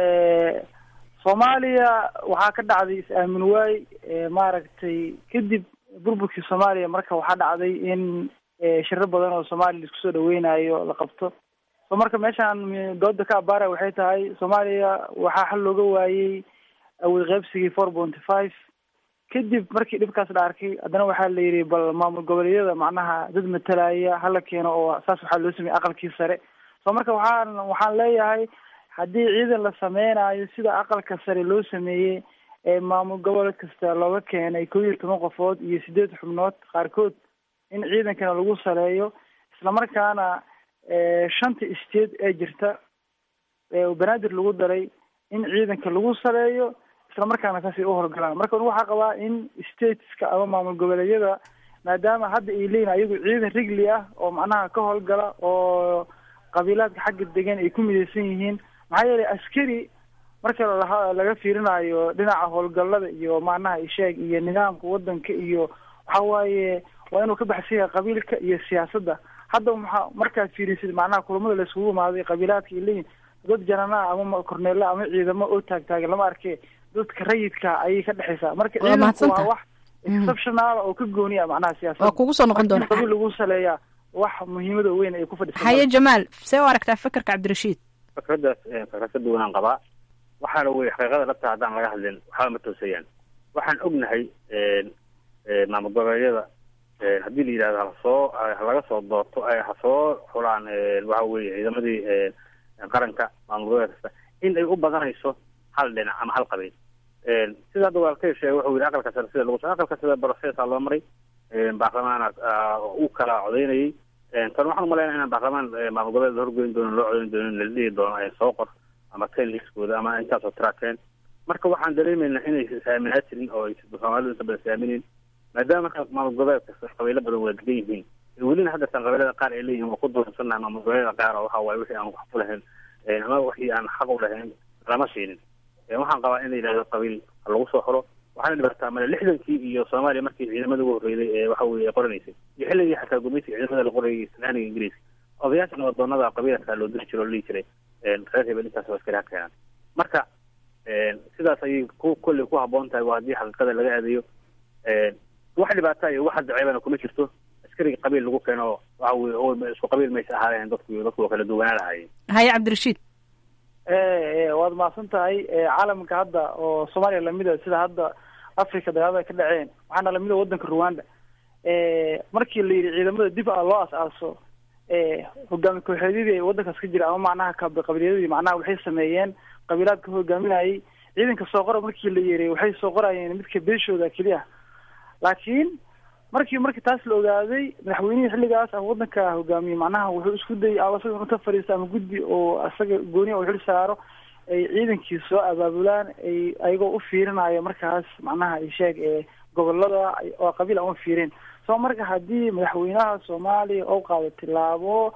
soomaaliya waxaa ka dhacday is-aamin waay maaragtay kadib burburkii soomaaliya marka waxaa dhacday in shiro badan oo soomaaliya laisku soo dhaweynayo la qabto so marka meeshaan dooda ka abaara waxay tahay soomaaliya waxaa xal looga waayey awood qaybsigii four pointy five kadib markii dhibkaas la arkay haddana waxaa la yidhi bal maamul goboleedyada macnaha dad matalaya hala keeno oo saas waxaa loo sameeyey aqalkii sare so marka waxaan waxaan leeyahay haddii ciidan la sameynayo sida aqalka sare loo sameeyey ee maamul gobol kasta looga keenay kow iyo toban qofood iyo sideed xubnood qaarkood in ciidankana lagu saleeyo islamarkaana shanta state ee jirta banaadir lagu daray in ciidanka lagu saleeyo islamarkaana saasay u howlgalaan marka waxaa qabaa in stateska ama maamul goboleedyada maadaama hadda ay leeyihin ayagu ciidan rigli ah oo macnaha ka howlgala oo qabiilaadka xagga degan ay ku midaysan yihiin maxaa yeelay askari marka la laga fiirinayo dhinaca howlgallada iyo macnaha isheeg iyo nidaamka wadanka iyo waxa waaye waa inuu ka baxsan yahay qabiilka iyo siyaasadda hadda maa markaad fiirisid macnaha kulamada la isugu imaaday qabiilaadka ay leeyihin dad janana ama korneela ama ciidamo oo taagtaagan lama arke dadka rayidka ayay ka dhexaysaa marka ciidanku waa wax exceptional oo ka gooniya macnaha siyaasadda waa kugu soo noqon doona qabiil lagu saleeyaa wax muhiimada weyn ay ku fadhisan haye jamaal see u aragtaa fekerka cabdirashiid fikraddaas fikrad ka duwanaan qabaa waxaana wey xaqiiqada dhabta haddaan laga hadlin waxba ma toosayaan waxaan ognahay maamul goboleedyada haddii la yidhahdo hasoo halaga soo doorto ha soo xulaan waxa weye ciidamadii qaranka maamul goboleed kasta in ay u badanayso hal dhinac ama hal qabiil sida hadda walaalkay sheegay wuxuu yidhi aqalka sare sida lagu aqalka sida processa loo maray baarlamaana u kala codeynayay tan waxaan umalaynaa inaan baarlamaan maamul goboleed la horgoyn doono loo codeyn doono la dhihi doono soo qor ama ten liskooda ama intaasoo trakeen marka waxaan dareemaynaa inay is-aaminaa jirin oo ay soomaalidu inta badan is-aaminin maadaama marka maamul goboleed kasta qabiilo badan waa degan yihiin welina haddeertan qabiilada qaar ay leeyihin waa ku doorsannaha maamul goboleeda qaar oo waxa waaye wixii aan wax ku lahayn ama wixii aan xaq u lahayn lama siinin waxaan qabaa in la yidhahdo qabiil ha lagu soo xoro waxaana dhibataa male lixdankii iyo soomaaliya markii ciidamada ugu horreeyday ee waxa weye qoranaysay iyo xilligii xataa gumeysiga ciidamada la qorayay islaaniga ingiriiska odayaashan wadoonada qabiilka loo diri jiro o la dhihi jiray reer hebel intaas waa askari ha keenaan marka sidaas ayay ku kolley ku habboon tahay waa haddii xaqiiqada laga aadayo wax dhibaata iyo wax hadda ceebana kuma jirto askariga qabiil lagu keeno waxa weye isku qabiil maysa ahaadeen dadku dadku waa kala duwanaa lahaayeen haye cabdirashiid waad mahadsan tahay caalamka hadda oo soomaaliya lamida sida hadda africa dagaalada ka dhaceen waxaana lamida wadanka rwanda markii la yidhi ciidamada dib a loo as-aaso hogaami kooxeedyadii wadankaas ka jira ama macnaha qabiilyadii macnaha waxay sameeyeen qabiilaadka hogaaminayay ciidanka soo qora markii la yiri waxay soo qorayeen midka beeshooda keliya laakiin markii markii taas la ogaaday madaxweynihii xilligaas ama wadanka hogaamiyey macnaha wuxuu isku dayay asaga inuu ka fadhiisto ama guddi oo asaga gooniya uu xil saaro ay ciidankii soo abaabulaan ay ayagoo u fiirinayo markaas macnaha isheeg ee gobolada oo qabiil aan u fiirin so marka haddii madaxweynaha soomaaliya oo qaado tilaabo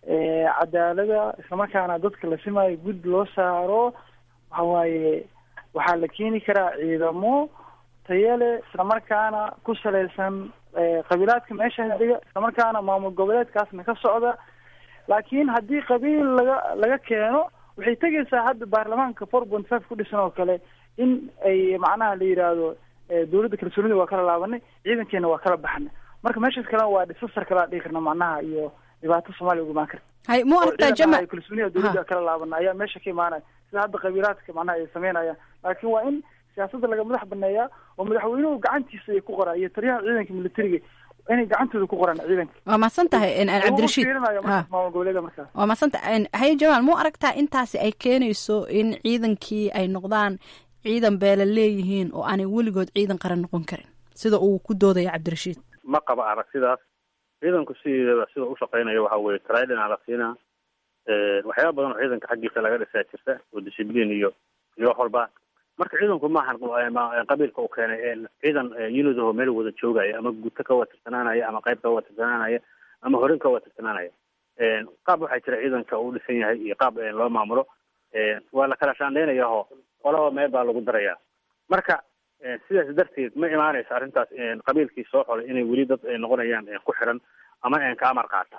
cadaalada islamarkaana dadka la simayo guddi loo saaro waxa waaye waxaa la keeni karaa ciidamo tayale islamarkaana ku salaysan qabiilaadka meesha dega islamarkaana maamul goboleedkaasna ka socda laakiin haddii qabiil laga laga keeno waxay tegaysaa hadda baarlamaanka four point five ku dhisan oo kale in ay macnaha la yidhaahdo dawladda kalsoonida waa kala laabanay ciidankeena waa kala baxnay marka meeshaas kalena waa disasar kalaa dhihi karna macnaha iyo dhibaato soomaaliya uga imaan karta hay mu aragtaa jama kalsoonida dawladda kala laabana ayaa meesha ka imaanaya sida hadda qabiilaadka macnaha ay sameynayaan laakiin waa in siyaasadda laga madax baneeyaa oo madaxweynuhu gacantiisa ay ku qoraan iyo taliyaha ciidanka militariga inay gacantooda ku qoraan ciidanka waa mahadsan tahay cabdirashiid maamul goboleeda markaas waa mahadsan tahay haye jamaal mu aragtaa intaasi ay keenayso in ciidankii ay noqdaan ciidan beela leeyihiin oo aanay weligood ciidan qaran noqon karin sida uu ku doodaya cabdirashiid ma qaba aragtidaas ciidanku sideedaba sida u shaqeynayo waxa weye tridina la siinaa waxyaaba badan oo ciidanka xaggiisa laga dhisaa jirta oo discibliin iyo iyo wax walba marka ciidanku maahan qabiilka u keenay ciidan unidaho meel wada joogaya ama guto ka wada tirsanaanaya ama qayb ka wada tirsanaanaya ama horin ka wada tirsanaanaya qaab waxaa jira ciidanka uu dhisan yahay iyo qaab loo maamulo waa la kala shaandhaynayaho qolaba meel baa lagu darayaa marka sidaas darteed ma imaanayso arrintaas qabiilkii soo xolay inay weli dad noqonayaan ku xiran ama ka amar qaata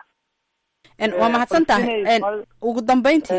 waa mahadsan tahay ugu dambeyntii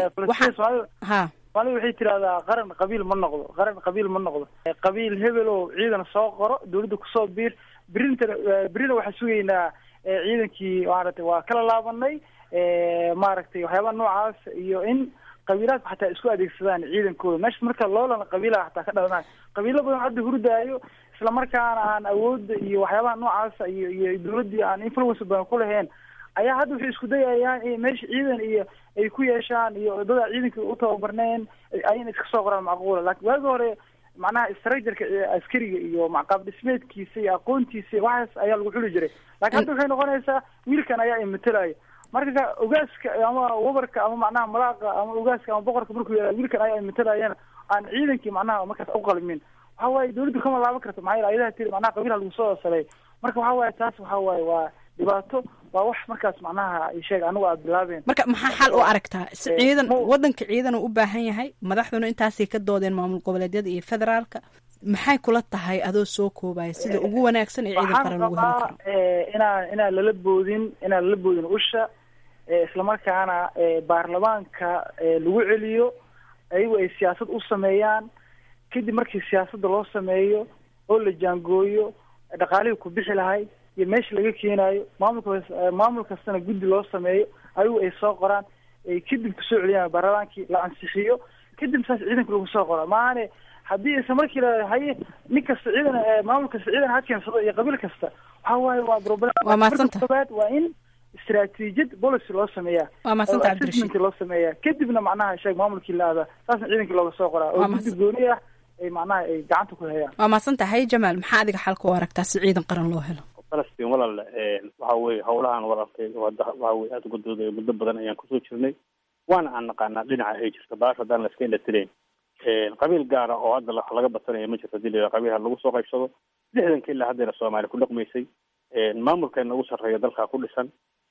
ha soomaalida waxay tirahdaa qaran qabiil ma noqdo qaran qabiil ma noqdo qabiil hebel oo ciidan soo qoro dawladda kusoo biir birintana birina waxaan sugaynaa ciidankii maaragtay waa kala laabanay maaragtay waxyaabaha noocaas iyo in qabiilaadku xataa isku adeegsadaan ciidankooda meesha marka loolana qabiilaha xataa ka dhalanayo qabiilo badan hadda hurdaayo isla markaana aan awoodda iyo waxyaabaha noocaasa iyo iyo dawladdii aan influence badan ku lahayn ayaa hadda waxay isku dayayaan in meesha ciidan iyo ay ku yeeshaan iyo dada ciidanka u tababarneen ayna iska soo qoraan macquula laakiin waagi hore macnaha structureka askariga iyo qaab dhismeedkiisa iyo aqoontiisa waxaas ayaa lagu xuli jiray laakiin hadda waxay noqonaysaa wiilkan ayaa imatelayo marka ogaaska ama wabarka ama macnaha malaaqa ama ogaaska ama boqorka markuu yahay wiilkan ayaa imatalayana aan ciidankii macnaha markaas uqalmin waxa waaye dawladdu kama laaban karto maxaa yeele ayadaha tiri macnaha qabiilha lagu soo saleey marka waxa waaye taas waxa waaye waa dhibaato waa wax markaas macnaha sheeg anigu aad bilaabeen marka maxaa xal u aragtaa si ciidan wadanka ciidan uu u baahan yahay madaxduna intaasay ka doodeen maamul goboleedyada iyo federaalka maxay kula tahay adoo soo koobaya sida ugu wanaagsan ee ciidan qaran lagu heli karo inaan inaan lala boodin inaan lala boodin usha islamarkaana baarlamaanka lagu celiyo ayagu ay siyaasad u sameeyaan kadib markii siyaasadda loo sameeyo oo la jaangooyo dhaqaalihii ku bixi lahay iyo meesha laga keenaayo maamulka maamul kastana guddi loo sameeyo ayagu ay soo qoraan ay kadib kusoo celiyaan baarlamaankii la ansixiyo kadib saas ciidanka lagu soo qora maahane haddii isla markii la haye nin kasta ciidan maamul kasta ciidan ha keensado iyo qabiil kasta waxa waaye waa problem waa mahadsanta koobaad waa in istaraatiijiyad policy loo sameeyaa waa mahadsanta cabdirashiid assessment loo sameeyaa kadibna macnaha sheeg maamulkii la aadaa saasna ciidankii looga soo qoraa oo guddi gooni ah ay macnaha ay gacanta ku hayaan waa mahadsanta hay jamaal maxaa adiga xalka u aragtaa si ciidan qaran loo helo falastiin walaale waxa weye howlahan walaalkay waxa weye aada uga dooday muddo badan ayaan kusoo jirnay waana aan naqaanaa dhinaca ay jirto baasha haddaan la iska indhatireyn qabiil gaara oo hadda wax laga badsanaya ma jirto hadii la yidhaha qabiilha lagu soo qaybsado lixdanka ilaa haddayna soomaali ku dhaqmaysay maamulkeena ugu sarreeya dalkaa ku dhisan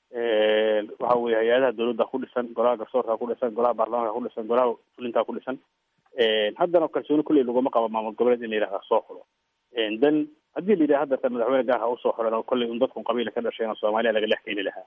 waxa weye hay-adaha dawladda ku dhisan golaha garsoorka ku dhisan golaha baarlamaanka ku dhisan golaha fulintaa ku dhisan haddana kalsooni kulley laguma qabo maamul goboleed in la yidhahda soo xulo dan haddii la yidhaha hadda madaxweyne gaar ha usoo xulan kolley un dadkun qabiila ka dhasheen oo soomaaliya laga dhex keeni lahaa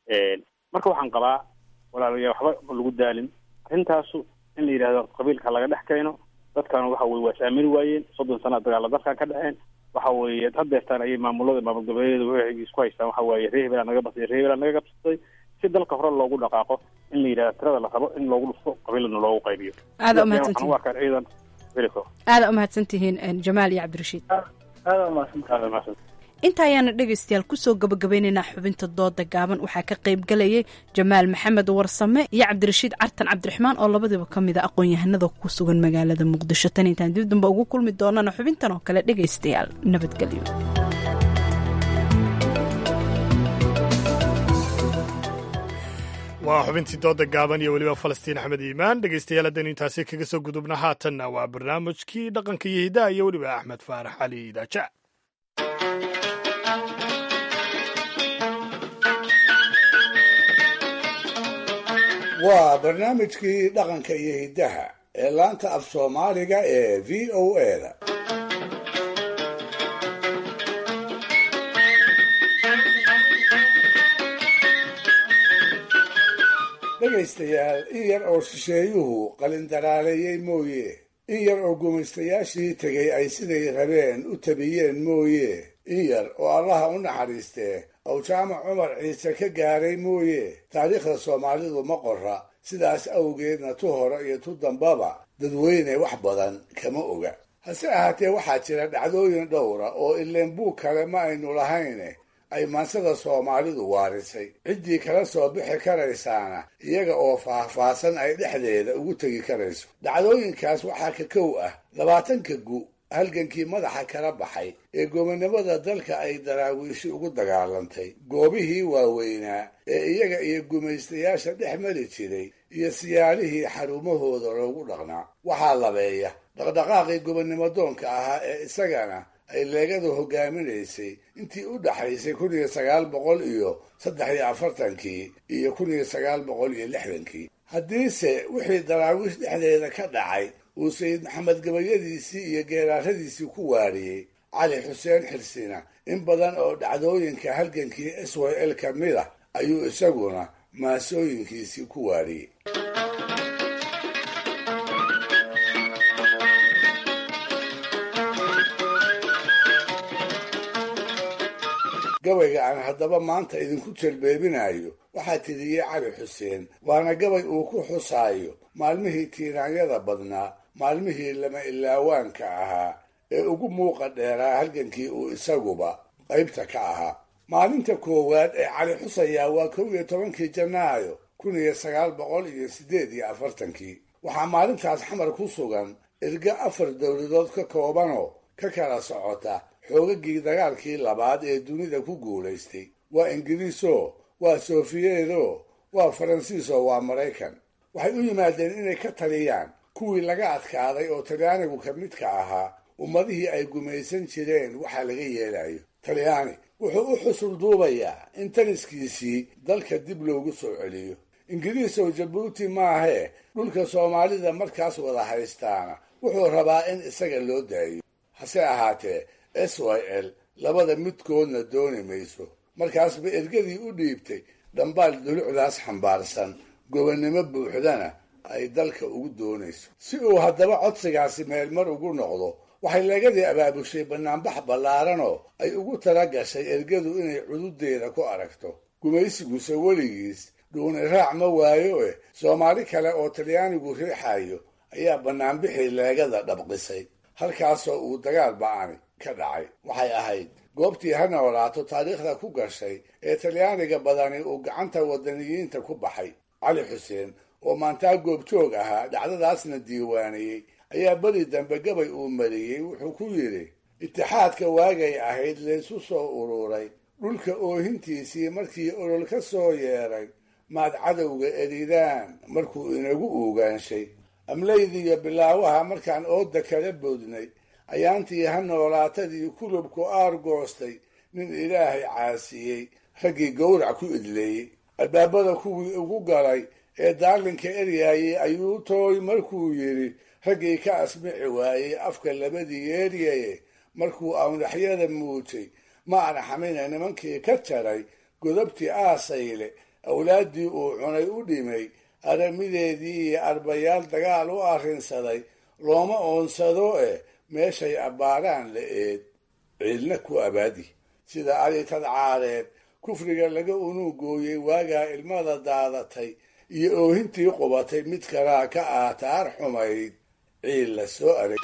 marka waxaan qabaa walaalayaa waxba lagu daalin arrintaasu in la yidhahdo qabiilka laga dhex keeno dadkan waxa weye waa is aamini waayeen soddon sana dagaala dalkan ka dhexeen waxa weeye hadeertaan ayay maamulada maamul goboleedyada waxay isku haystaan waxa waaye ree hebelaa naga basay ree hebelaa naga gabsatay si dalka hore loogu dhaqaaqo in la yidhahdo tirada la rabo in loogu dhufto qabiilana loogu qaybiyo aada umahadsantihiin u arkaan ciidan veliko aada umahadsantihiin jamaal iyo cabdirashiid aada umahadsantahay aada umahadsan inta ayaana dhegaystayaal kusoo gabagabeynaynaa xubinta dooda gaaban waxaa ka qayb galayay jamaal maxamed warsame iyo cabdirashiid cartan cabdiraxmaan oo labadiiba ka mid a aqoon-yahanada ku sugan magaalada muqdisho tan intaan dib damba ugu kulmi doonana xubintan oo kale dhegaystayaal nabadgelyo waa xubintii dooda gaaban iyo weliba falastiin axmed iimaan dhegaystayaal haddaynu intaasi kaga soo gudubna haatanna waa barnaamijkii dhaqanka iyo hidaha iyo weliba axmed faarax cali idaaja waa barnaamijkii dhaqanka iyo hiddaha ee laanta af soomaaliga ee v o eda dhegaystayaal in yar oo shisheeyuhu qalindaraaleeyey mooye in yar oo gumaystayaashii tegay ay siday rabeen u tabiyeen mooye in yar oo allaha u naxariistee ow jaamac cumar ciise ka gaaray mooye taariikhda soomaalidu ma qora sidaas awgeedna tu hore iyo tu dambaba dadweyne wax badan kama oga hase ahaatee waxaa jira dhacdooyin dhowra oo ileenbuu kale ma aynu lahayne ay maansada soomaalidu waarisay ciddii kala soo bixi karaysaana iyaga oo faahfaahsan ay dhexdeeda ugu tegi karayso dhacdooyinkaas waxaa ka kow ah labaatanka gu halgankii madaxa kala baxay ee gobonnimada dalka ay daraawiishi ugu dagaalantay goobihii waaweynaa ee iyaga iyo gumaystayaasha dhex mari jiray iyo siyaalihii xarumahooda loogu dhaqnaa waxaa labeeya dhaqdhaqaaqii gobonnimo doonka ahaa ee isagana ay leegadu hogaaminaysay intii u dhaxaysay kun iyo sagaal boqol iyo saddex iyo afartankii iyo kun iyo sagaal boqol iyo lixdankii haddiise wixii daraawiish dhexdeeda ka dhacay uu sayid maxamed gabayadiisii iyo geeraaradiisii ku waariyey cali xuseen xirsina in badan oo dhacdooyinka halgankii s y l ka mid ah ayuu isaguna maasooyinkiisii ku waariyey gabayga aan haddaba maanta idinku jelbeebinayo waxaa tiriyey cali xuseen waana gabay uu ku xusaayo maalmihii tiiraanyada badnaa maalmihii lama ilaawaanka ahaa ee ugu muuqa dheeraa halgankii uu isaguba qaybta ka ahaa maalinta koowaad ee cali xusayaa waa kow iyo tobankii janaayo kun iyo sagaal boqol iyo siddeed iyo afartankii waxaa maalintaas xamar ku sugan erga afar dowladood ka koobanoo ka kala socota xoogagii dagaalkii labaad ee dunida ku guulaystay waa ingiriiso waa sofiyeedo waa faransiiso waa maraykan waxay u yimaadeen inay ka taliyaan kuwii laga adkaaday oo talyaanigu ka midka ahaa ummadihii ay gumaysan jireen waxaa laga yeelayo talyaani wuxuu u xusul duubayaa in taliskiisii dalka dib loogu soo celiyo ingiriis oo jabuuti maahee dhulka soomaalida markaas wada haystaana wuxuu rabaa in isaga loo daayo hase ahaatee s y l labada midkoodna dooni mayso markaasba ergadii u dhiibtay dhambaal dulucdaas xambaarsan gobonnimo buuxdana ay dalka ugu doonayso si uu haddaba codsigaasi meelmar ugu noqdo waxay leegadii abaabushay bannaanbax ballaaranoo ay ugu tala gashay ergadu inay cududeeda ku aragto gumaysiguse weligiis dhuuni raac ma waayo eh soomaali kale oo talyaanigu riixayo ayaa bannaanbixii leegada dhabqisay halkaasoo uu dagaal ba'ani ka dhacay waxay ahayd goobtii ha noolaato taariikhda ku gashay ee talyaaniga badani uu gacanta wadaniyiinta ku baxay cali xuseen oo maantaa goobjoog ahaa dhacdadaasna diiwaaniyey ayaa beri dambe gabay uu mariyey wuxuu ku yidhi itixaadka waagay ahayd laysu soo ururay dhulka oohintiisii markii olol ka soo yeeray maad cadowga eridaan markuu inagu uugaanshay amlaydiiyo bilaawaha markaan ooda kala boodnay ayaantii ha noolaatadii kulubku aar goostay nin ilaahay caasiyey raggii gowrac ku idleeyey albaabada kuwii ugu galay ee daalinka eryaayey ayuu tooy markuu yidhi raggii ka asmici waayey afka labadii yeeryaye markuu awnaxyada muujay ma arxamina nimankii ka jaray godobtii aasayle awlaaddii uu cunay u dhimay aramideedii iyo arbayaal dagaal u arrinsaday looma oonsado eh meeshay abbaaraan la eed ciidna ku abaadi sida aritad caareed kufriga laga unuugooyey waagaa ilmada daadatay iyo oohintii qubatay mid kalaa ka aataar xumayd ciil la soo arag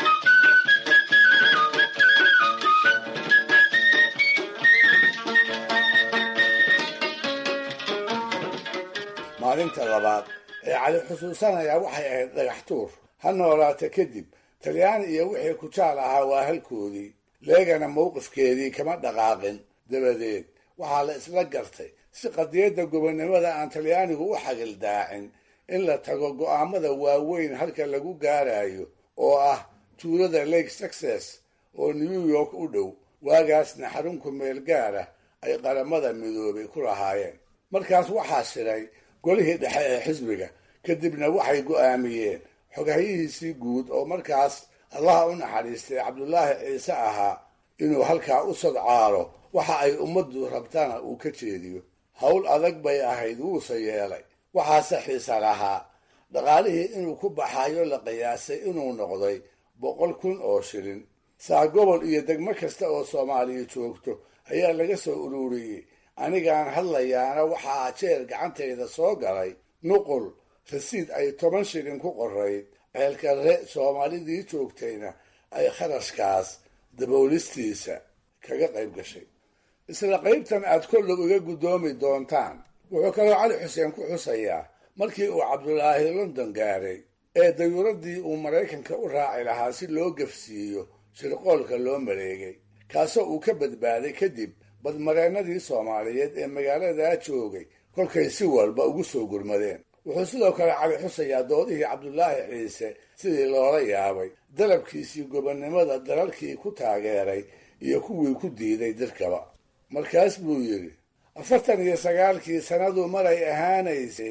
maalinta labaad ee cali xusuusanaya waxay ahayd dhagax tuur ha noolaata kadib talyaani iyo wixii ku jaal ahaa waa halkoodii leegana mowqifkeedii kama dhaqaaqin dabadeed waxaa la isla gartay si qadiyadda gobonnimada aan talyaanigu u xagildaacin in la tago go'aamada waaweyn halka lagu gaarayo oo ah tuulada lake success oo new york u dhow waagaasna xarunku meel gaara ay qaramada midoobay ku lahaayeen markaas waxaa shiray golihii dhexe ee xisbiga kadibna waxay go'aamiyeen xogahyihiisii guud oo markaas allaha u naxariistay cabdulaahi ciise ahaa inuu halkaa u sadcaalo waxa ay ummaddu rabtana uu ka jeediyo howl adag bay ahayd wuuse yeelay waxaase xiisa lahaa dhaqaalihii inuu ku baxayo la qiyaasay inuu noqday boqol kun oo shilin saa gobol iyo degmo kasta oo soomaaliya joogto ayaa laga soo ururiyey anigaan hadlayaana waxaa jeer gacantayda soo galay nuqul rasiid ay toban shilin ku qorayd ceelkarre soomaalidii joogtayna ay kharashkaas daboolistiisa kaga qayb gashay isla qaybtan aad kollow iga guddoomi doontaan wuxuu kaloo cali xuseen ku xusayaa markii uu cabdulaahi london gaaray ee dayuuraddii uu maraykanka u raaci lahaa si loo gafsiiyo shirqoolka loo mareegay kaasoo uu ka badbaaday kadib badmareennadii soomaaliyeed ee magaaladaa joogay kolkay si walba ugu soo gurmadeen wuxuu sidoo kale cali xusayaa doodihii cabdulaahi ciise sidii loola yaabay dalabkiisii gobonnimada dalalkii ku taageeray iyo kuwii ku diiday dirkaba markaas buu yidhi afartan iyo sagaalkii sannadu maray ahaanaysay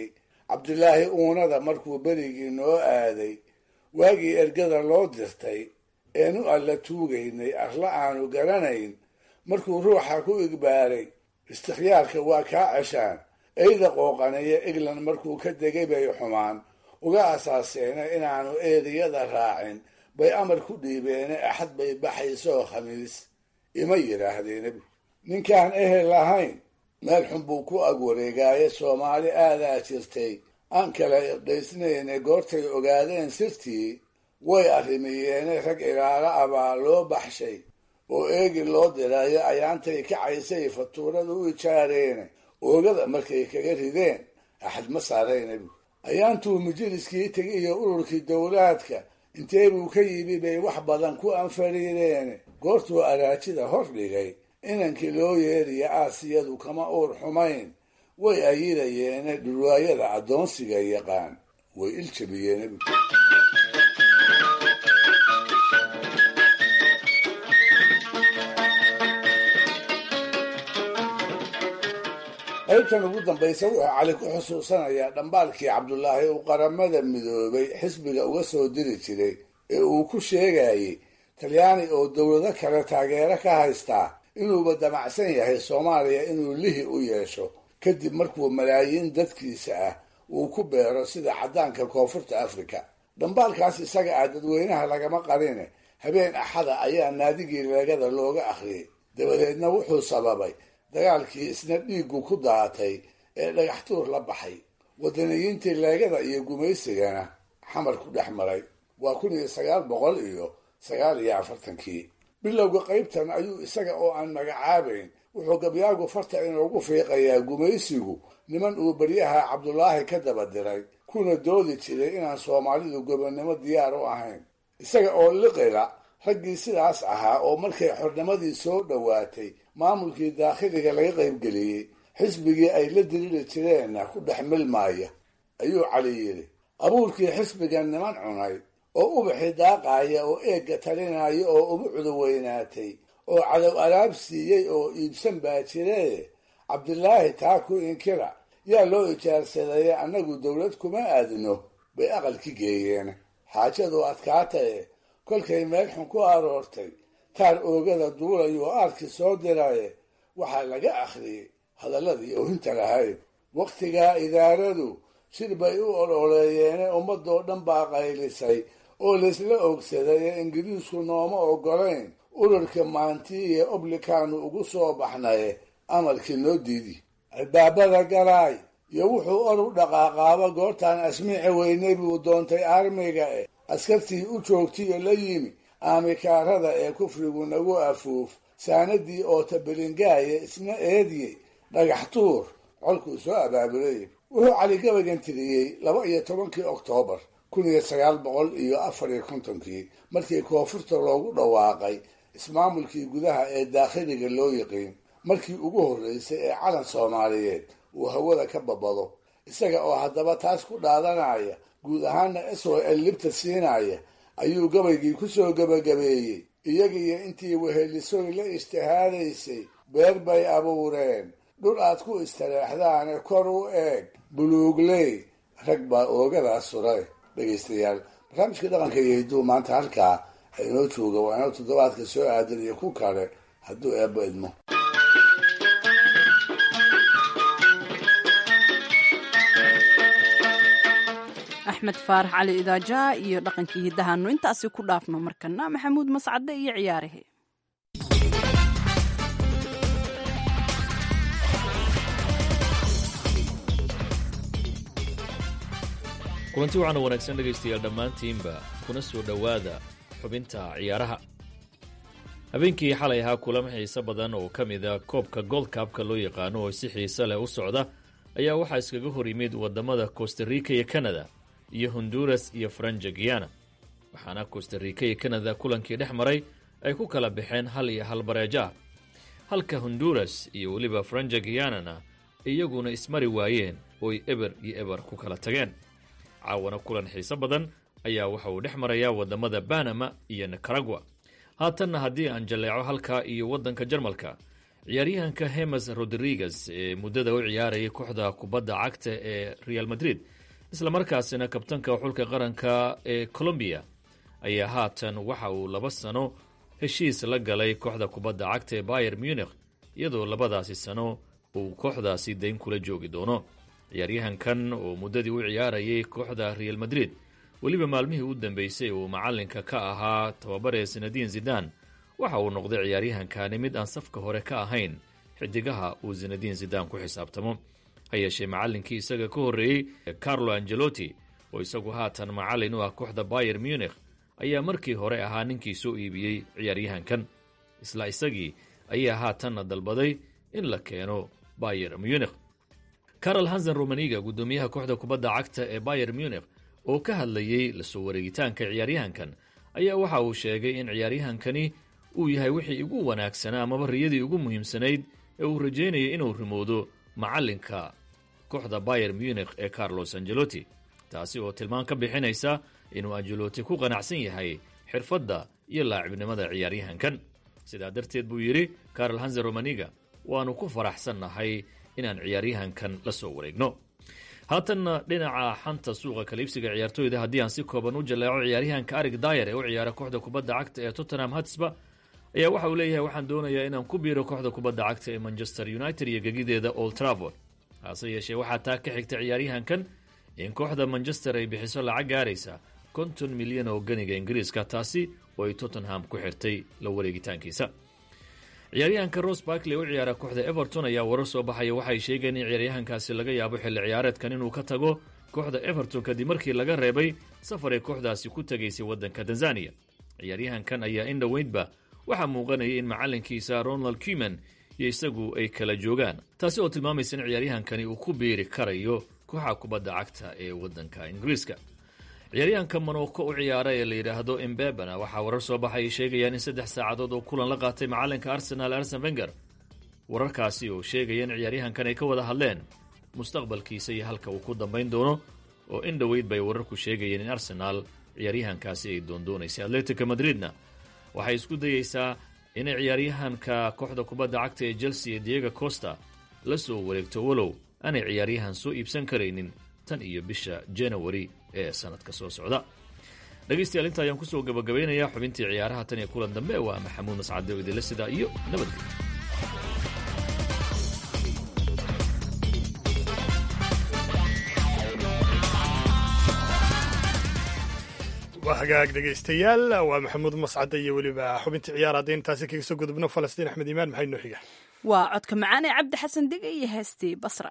cabdilaahi uunada markuu berigii noo aaday waagii ergada loo dirtay eenu alla tuugaynay arla aanu garanayn markuu ruuxa ku igbaaray istikhyaarka waa kaa ceshaan eyda qooqanaya eglan markuu ka degay bay xumaan uga asaaseena inaanu eediyada raacin bay amar ku dhiibeene axad bay baxaysoo khamiis ima yidhaahdeen nebigu ninkaan ehel lahayn meel xun buu ku ag wareegaaye soomaali aadaa jirtay aan kala irdhaysnayne goortay ogaadeen sirtii way arrimiyeene rag ilaalo abaa loo baxshay oo eegi loo dirayo ayaantay kacaysay fatuurada u ijaareene oogada markay kaga rideen axad ma saaray nebigu ayaantuu majaliskii tegiyo ururkii dowlaadka intee buu ka yimi bay wax badan ku anfariireene goortuu araajida hor dhigay inankii loo yeeriya aasiyadu kama uur xumayn way ayidayeene dhurwaayada addoonsiga yaqaan way iljabiyeen nebigu qaybtan ugu dambaysa wuxuu cali ku xusuusanayaa dhambaalkii cabdulaahi uu qaramada midoobay xisbiga uga soo diri jiray ee uu ku sheegayey talyaani oo dowlado kale taageero ka haystaa inuuba damacsan yahay soomaaliya inuu lihi u yeesho kadib markuu malaayiin dadkiisa ah uu ku beero sida caddaanka koonfurta afrika dhambaalkaas isaga ah dadweynaha lagama qarine habeen axada ayaa naadigii leegada looga akhriyey dabadeedna wuxuu sababay dagaalkii isna dhiiggu ku daatay ee dhagaxtuur la baxay wadaniyiintii leegada iyo gumaysigana xamar ku dhex maray waa kun iyo sagaal boqol iyo sagaal iyo afartankii bilowga qaybtan ayuu isaga oo aan magacaabayn wuxuu gabyaagu farta inoogu fiiqayaa gumaysigu niman uu beryaha cabdulaahi ka daba diray kuna doodi jiray inaan soomaalidu gobonnimo diyaar u ahayn isaga oo liqila raggii sidaas ahaa oo markay xornimadii soo dhowaatay maamulkii daakhiliga laga qaybgeliyey xisbigii ay la diriri jireenna ku dhex milmaaya ayuu cali yidhi abuurkii xisbigan niman cunay oo ubaxi daaqaaya oo eegga talinaya oo ugu cudoweynaatay oo cadow alaab siiyey oo iibsan baa jiree cabdilaahi taa ku inkira yaa loo ijaarsadaya annagu dowlad kuma aadno bay aqalki geeyeen xaajadu adkaataye kolkay meel xun ku aroortay taar oogada duulayuu aarkii soo diraye waxaa laga akhriyey hadalladii oohinta lahayd wakhtigaa idaaradu shir bay u ololeeyeene ummadoo dhan baa qaylisay oo laysla ogsaday ee ingiriisku nooma oggolayn urarka maantii iyo oblikaanu ugu soo baxnaye amarkii noo diidi albaabada galaay iyo wuxuu or u dhaqaaqaaba goortaan asmiici weynay buu doontay armiga eh askartii u joogtiyo la yimi aamikaarada ee kufrigu nagu afuuf saanadii oo tabelingaaya isna eediyey dhagax tuur colkuu soo abaabulay wuxuu cali gabagan tiriyey laba iyo tobankii oktoobar kun iyo sagaal boqol iyo afar iyo kontonkii markii koonfurta loogu dhawaaqay ismaamulkii gudaha ee daakhiliga loo yiqiin markii ugu horreysay ee calan soomaaliyeed uu hawada ka babado isaga oo haddaba taas ku dhaadanaya guud ahaana s o l libta siinaya ayuu gabaygii ku soo gebagabeeyey iyagiiyo intii wehelisoy la ijtihaadaysay beer bay abuureen dhul aad ku istareexdaane kor u eeg buluugley rag baa oogadaas suray dhegaystayaal barnaamijka dhaqanka iyo hidduu maanta halkaa inoo jooga waa inoo toddobaadka soo aadan iyo ku kale hadduu eebbo idmo axmed faarax cali idaaja iyo dhaqankii hiddahanu intaasi ku dhaafno markana maxamuud mascade iyo ciyaarahe kulanti waxaana wanaagsan dhegaystayaal dhammaantiinba kuna soo dhowaada xubinta ciyaaraha habeenkii xalay ahaa kulamo xiise badan oo ka mida koobka goldkabka loo yaqaano oo si xiise leh u socda ayaa waxaa iskaga hor yimid waddamada costarica iyo kanada iyo honduras iyo franja guyana waxaana costarica iyo kanada kulankii dhex maray ay ku kala baxeen hal iyo hal bareejo ah halka honduras iyo weliba franja guyanana iyaguna ismari waayeen ooy eber iyo eber ku kala tageen caawana kulan xiise badan ayaa waxa uu dhex marayaa waddamada banama iyo nicaragua haatanna haddii aan jalleeco halkaa iyo waddanka jarmalka ciyaaryahanka hemes rodriguez ee muddada u ciyaarayay kooxda kubadda cagta ee real madrid islamarkaasina kabtanka xulka qaranka ee colombiya ayaa haatan waxa uu laba sano heshiis la galay kooxda kubadda cagta ee bayer munich iyadoo labadaasi sano uu kooxdaasi dayn kula joogi doono ciyaaryahankan oo muddadii u ciyaarayay kooxda real madrid weliba maalmihii u dambeysay uu macalinka ka ahaa tababaree sinadiin zidan waxa uu noqday ciyaaryahankani mid aan safka hore ka ahayn xidigaha uu sinadiin zidan ku xisaabtamo ha yeeshee macallinkii isaga ka horreeyey carlo angelotti oo isagu haatan macallin u ah kooxda bayer munich ayaa markii hore ahaa ninkii soo iibiyey ciyaaryahankan isla isagii ayaa haatanna dalbaday in la keeno bayer munich carol hansen romaniga guddoomiyaha kooxda kubadda cagta ee bayer munich oo ka hadlayey lasoo wareegitaanka ciyaaryahankan ayaa waxa uu sheegay in ciyaaryahankani uu yahay wixii ugu wanaagsanaa amaba riyadii ugu muhiimsanayd ee uu rajeynayay inuu rimoodo macallinka kooxda bayer munich ee carlos angelotti taasi oo tilmaan ka bixinaysa inuu angelotti ku qanacsan yahay xirfadda iyo laacibnimada ciyaaryahankan sidaa darteed buu yidhi carol hansen romaniga waannu ku faraxsannahay inaan ciyaaryahankan la soo wareegno haatanna dhinaca xanta suuqa kaliibsiga ciyaartooyda haddii aan si kooban u jaleeco ciyaaryahanka arig dayer ee u ciyaara kooxda kubadda cagta ee tottenham hatsba ayaa waxa uu leeyahay waxaan doonayaa inaan ku biiro kooxda kubadda cagta ee manchester united iyo gegideeda old travord hase yeeshee waxaa taa ka xigta ciyaaryahankan in kooxda manchester ay bixiso lacag gaaraysa konton milyan oo ganiga ingiriiska taasi oo ay tottenham ku xirtay la wareegitaankiisa ciyaaryahanka ros barkley u ciyaara kooxda everton ayaa warar soo baxaya waxay sheegeen in ciyaaryahankaasi laga yaabo xilli ciyaareedkan inuu ka tago kooxda everton kadib markii laga reebay safar ay kooxdaasi ku tegaysay waddanka tanzaniya ciyaaryahankan ayaa in dhoweydba waxaa muuqanayay in macallinkiisa ronald kuman iyo isagu ay kala joogaan taasi oo tilmaamaysa in ciyaaryahankani uu ku biiri karayo kooxa kubadda cagta ee waddanka ingiriiska ciyaaryahanka monoko u ciyaara ee la yidhaahdo embebana waxaa warar soo baxay sheegayaan in saddex saacadood oo kulan la qaatay macalinka arsenal arsen venger wararkaasi oo sheegaya in ciyaaryahankan ay ka wada hadleen mustaqbalkiisa iyo halka uu ku dambayn doono oo in dhoweyd bay wararku sheegayeen in arsenaal ciyaaryahankaasi ay doondoonaysay atletica madridna waxay isku dayeysaa inay ciyaaryahanka kooxda kubadda cagta ee chelsea ee diego costa la soo wareegto walow aanay ciyaaryahan soo iibsan karaynin tan iyo bisha janawari ee sanadka soo socda dhegaystayaal inta ayaan kusoo gabagabaynayaa xubintii ciyaaraha tan iyo kulan dambe waa maxamuud mascade oo idinla sidaa iyo nabadgelyo waa hagaag dhegaystayaal waa maxamuud mascade iyo weliba xubintii ciyaar haddii intaasi kaga soo gudubno falastiin axmed iimaan maxay noo xiga waa codka macaan ee cabdi xasan dega iyo heestii basra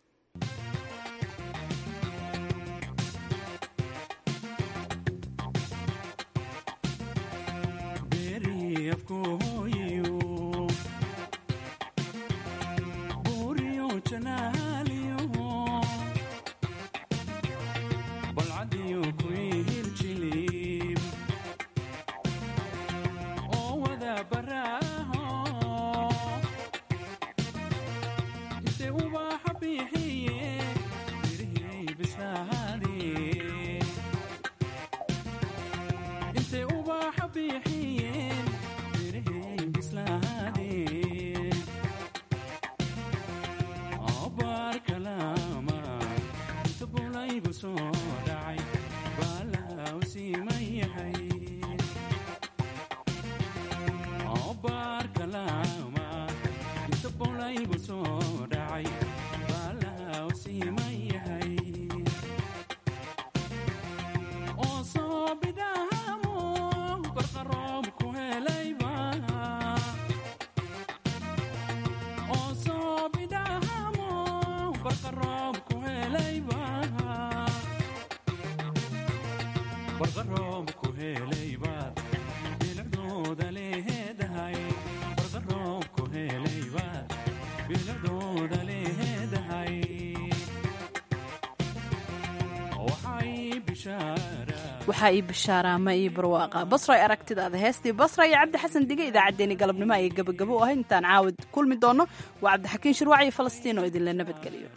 waxaa ii bishaaraama ii barwaaqa basra ay aragtidaada heestii basra iyo cabdi xasan dige idaacaddeenii galabnimo ayay gabagabo u ahayd intaan caawid kulmi doonno waa cabdixakiin shirwac iyo falastiin oo idinla nabadgeliyo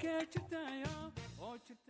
halkee jirtaya oo jirta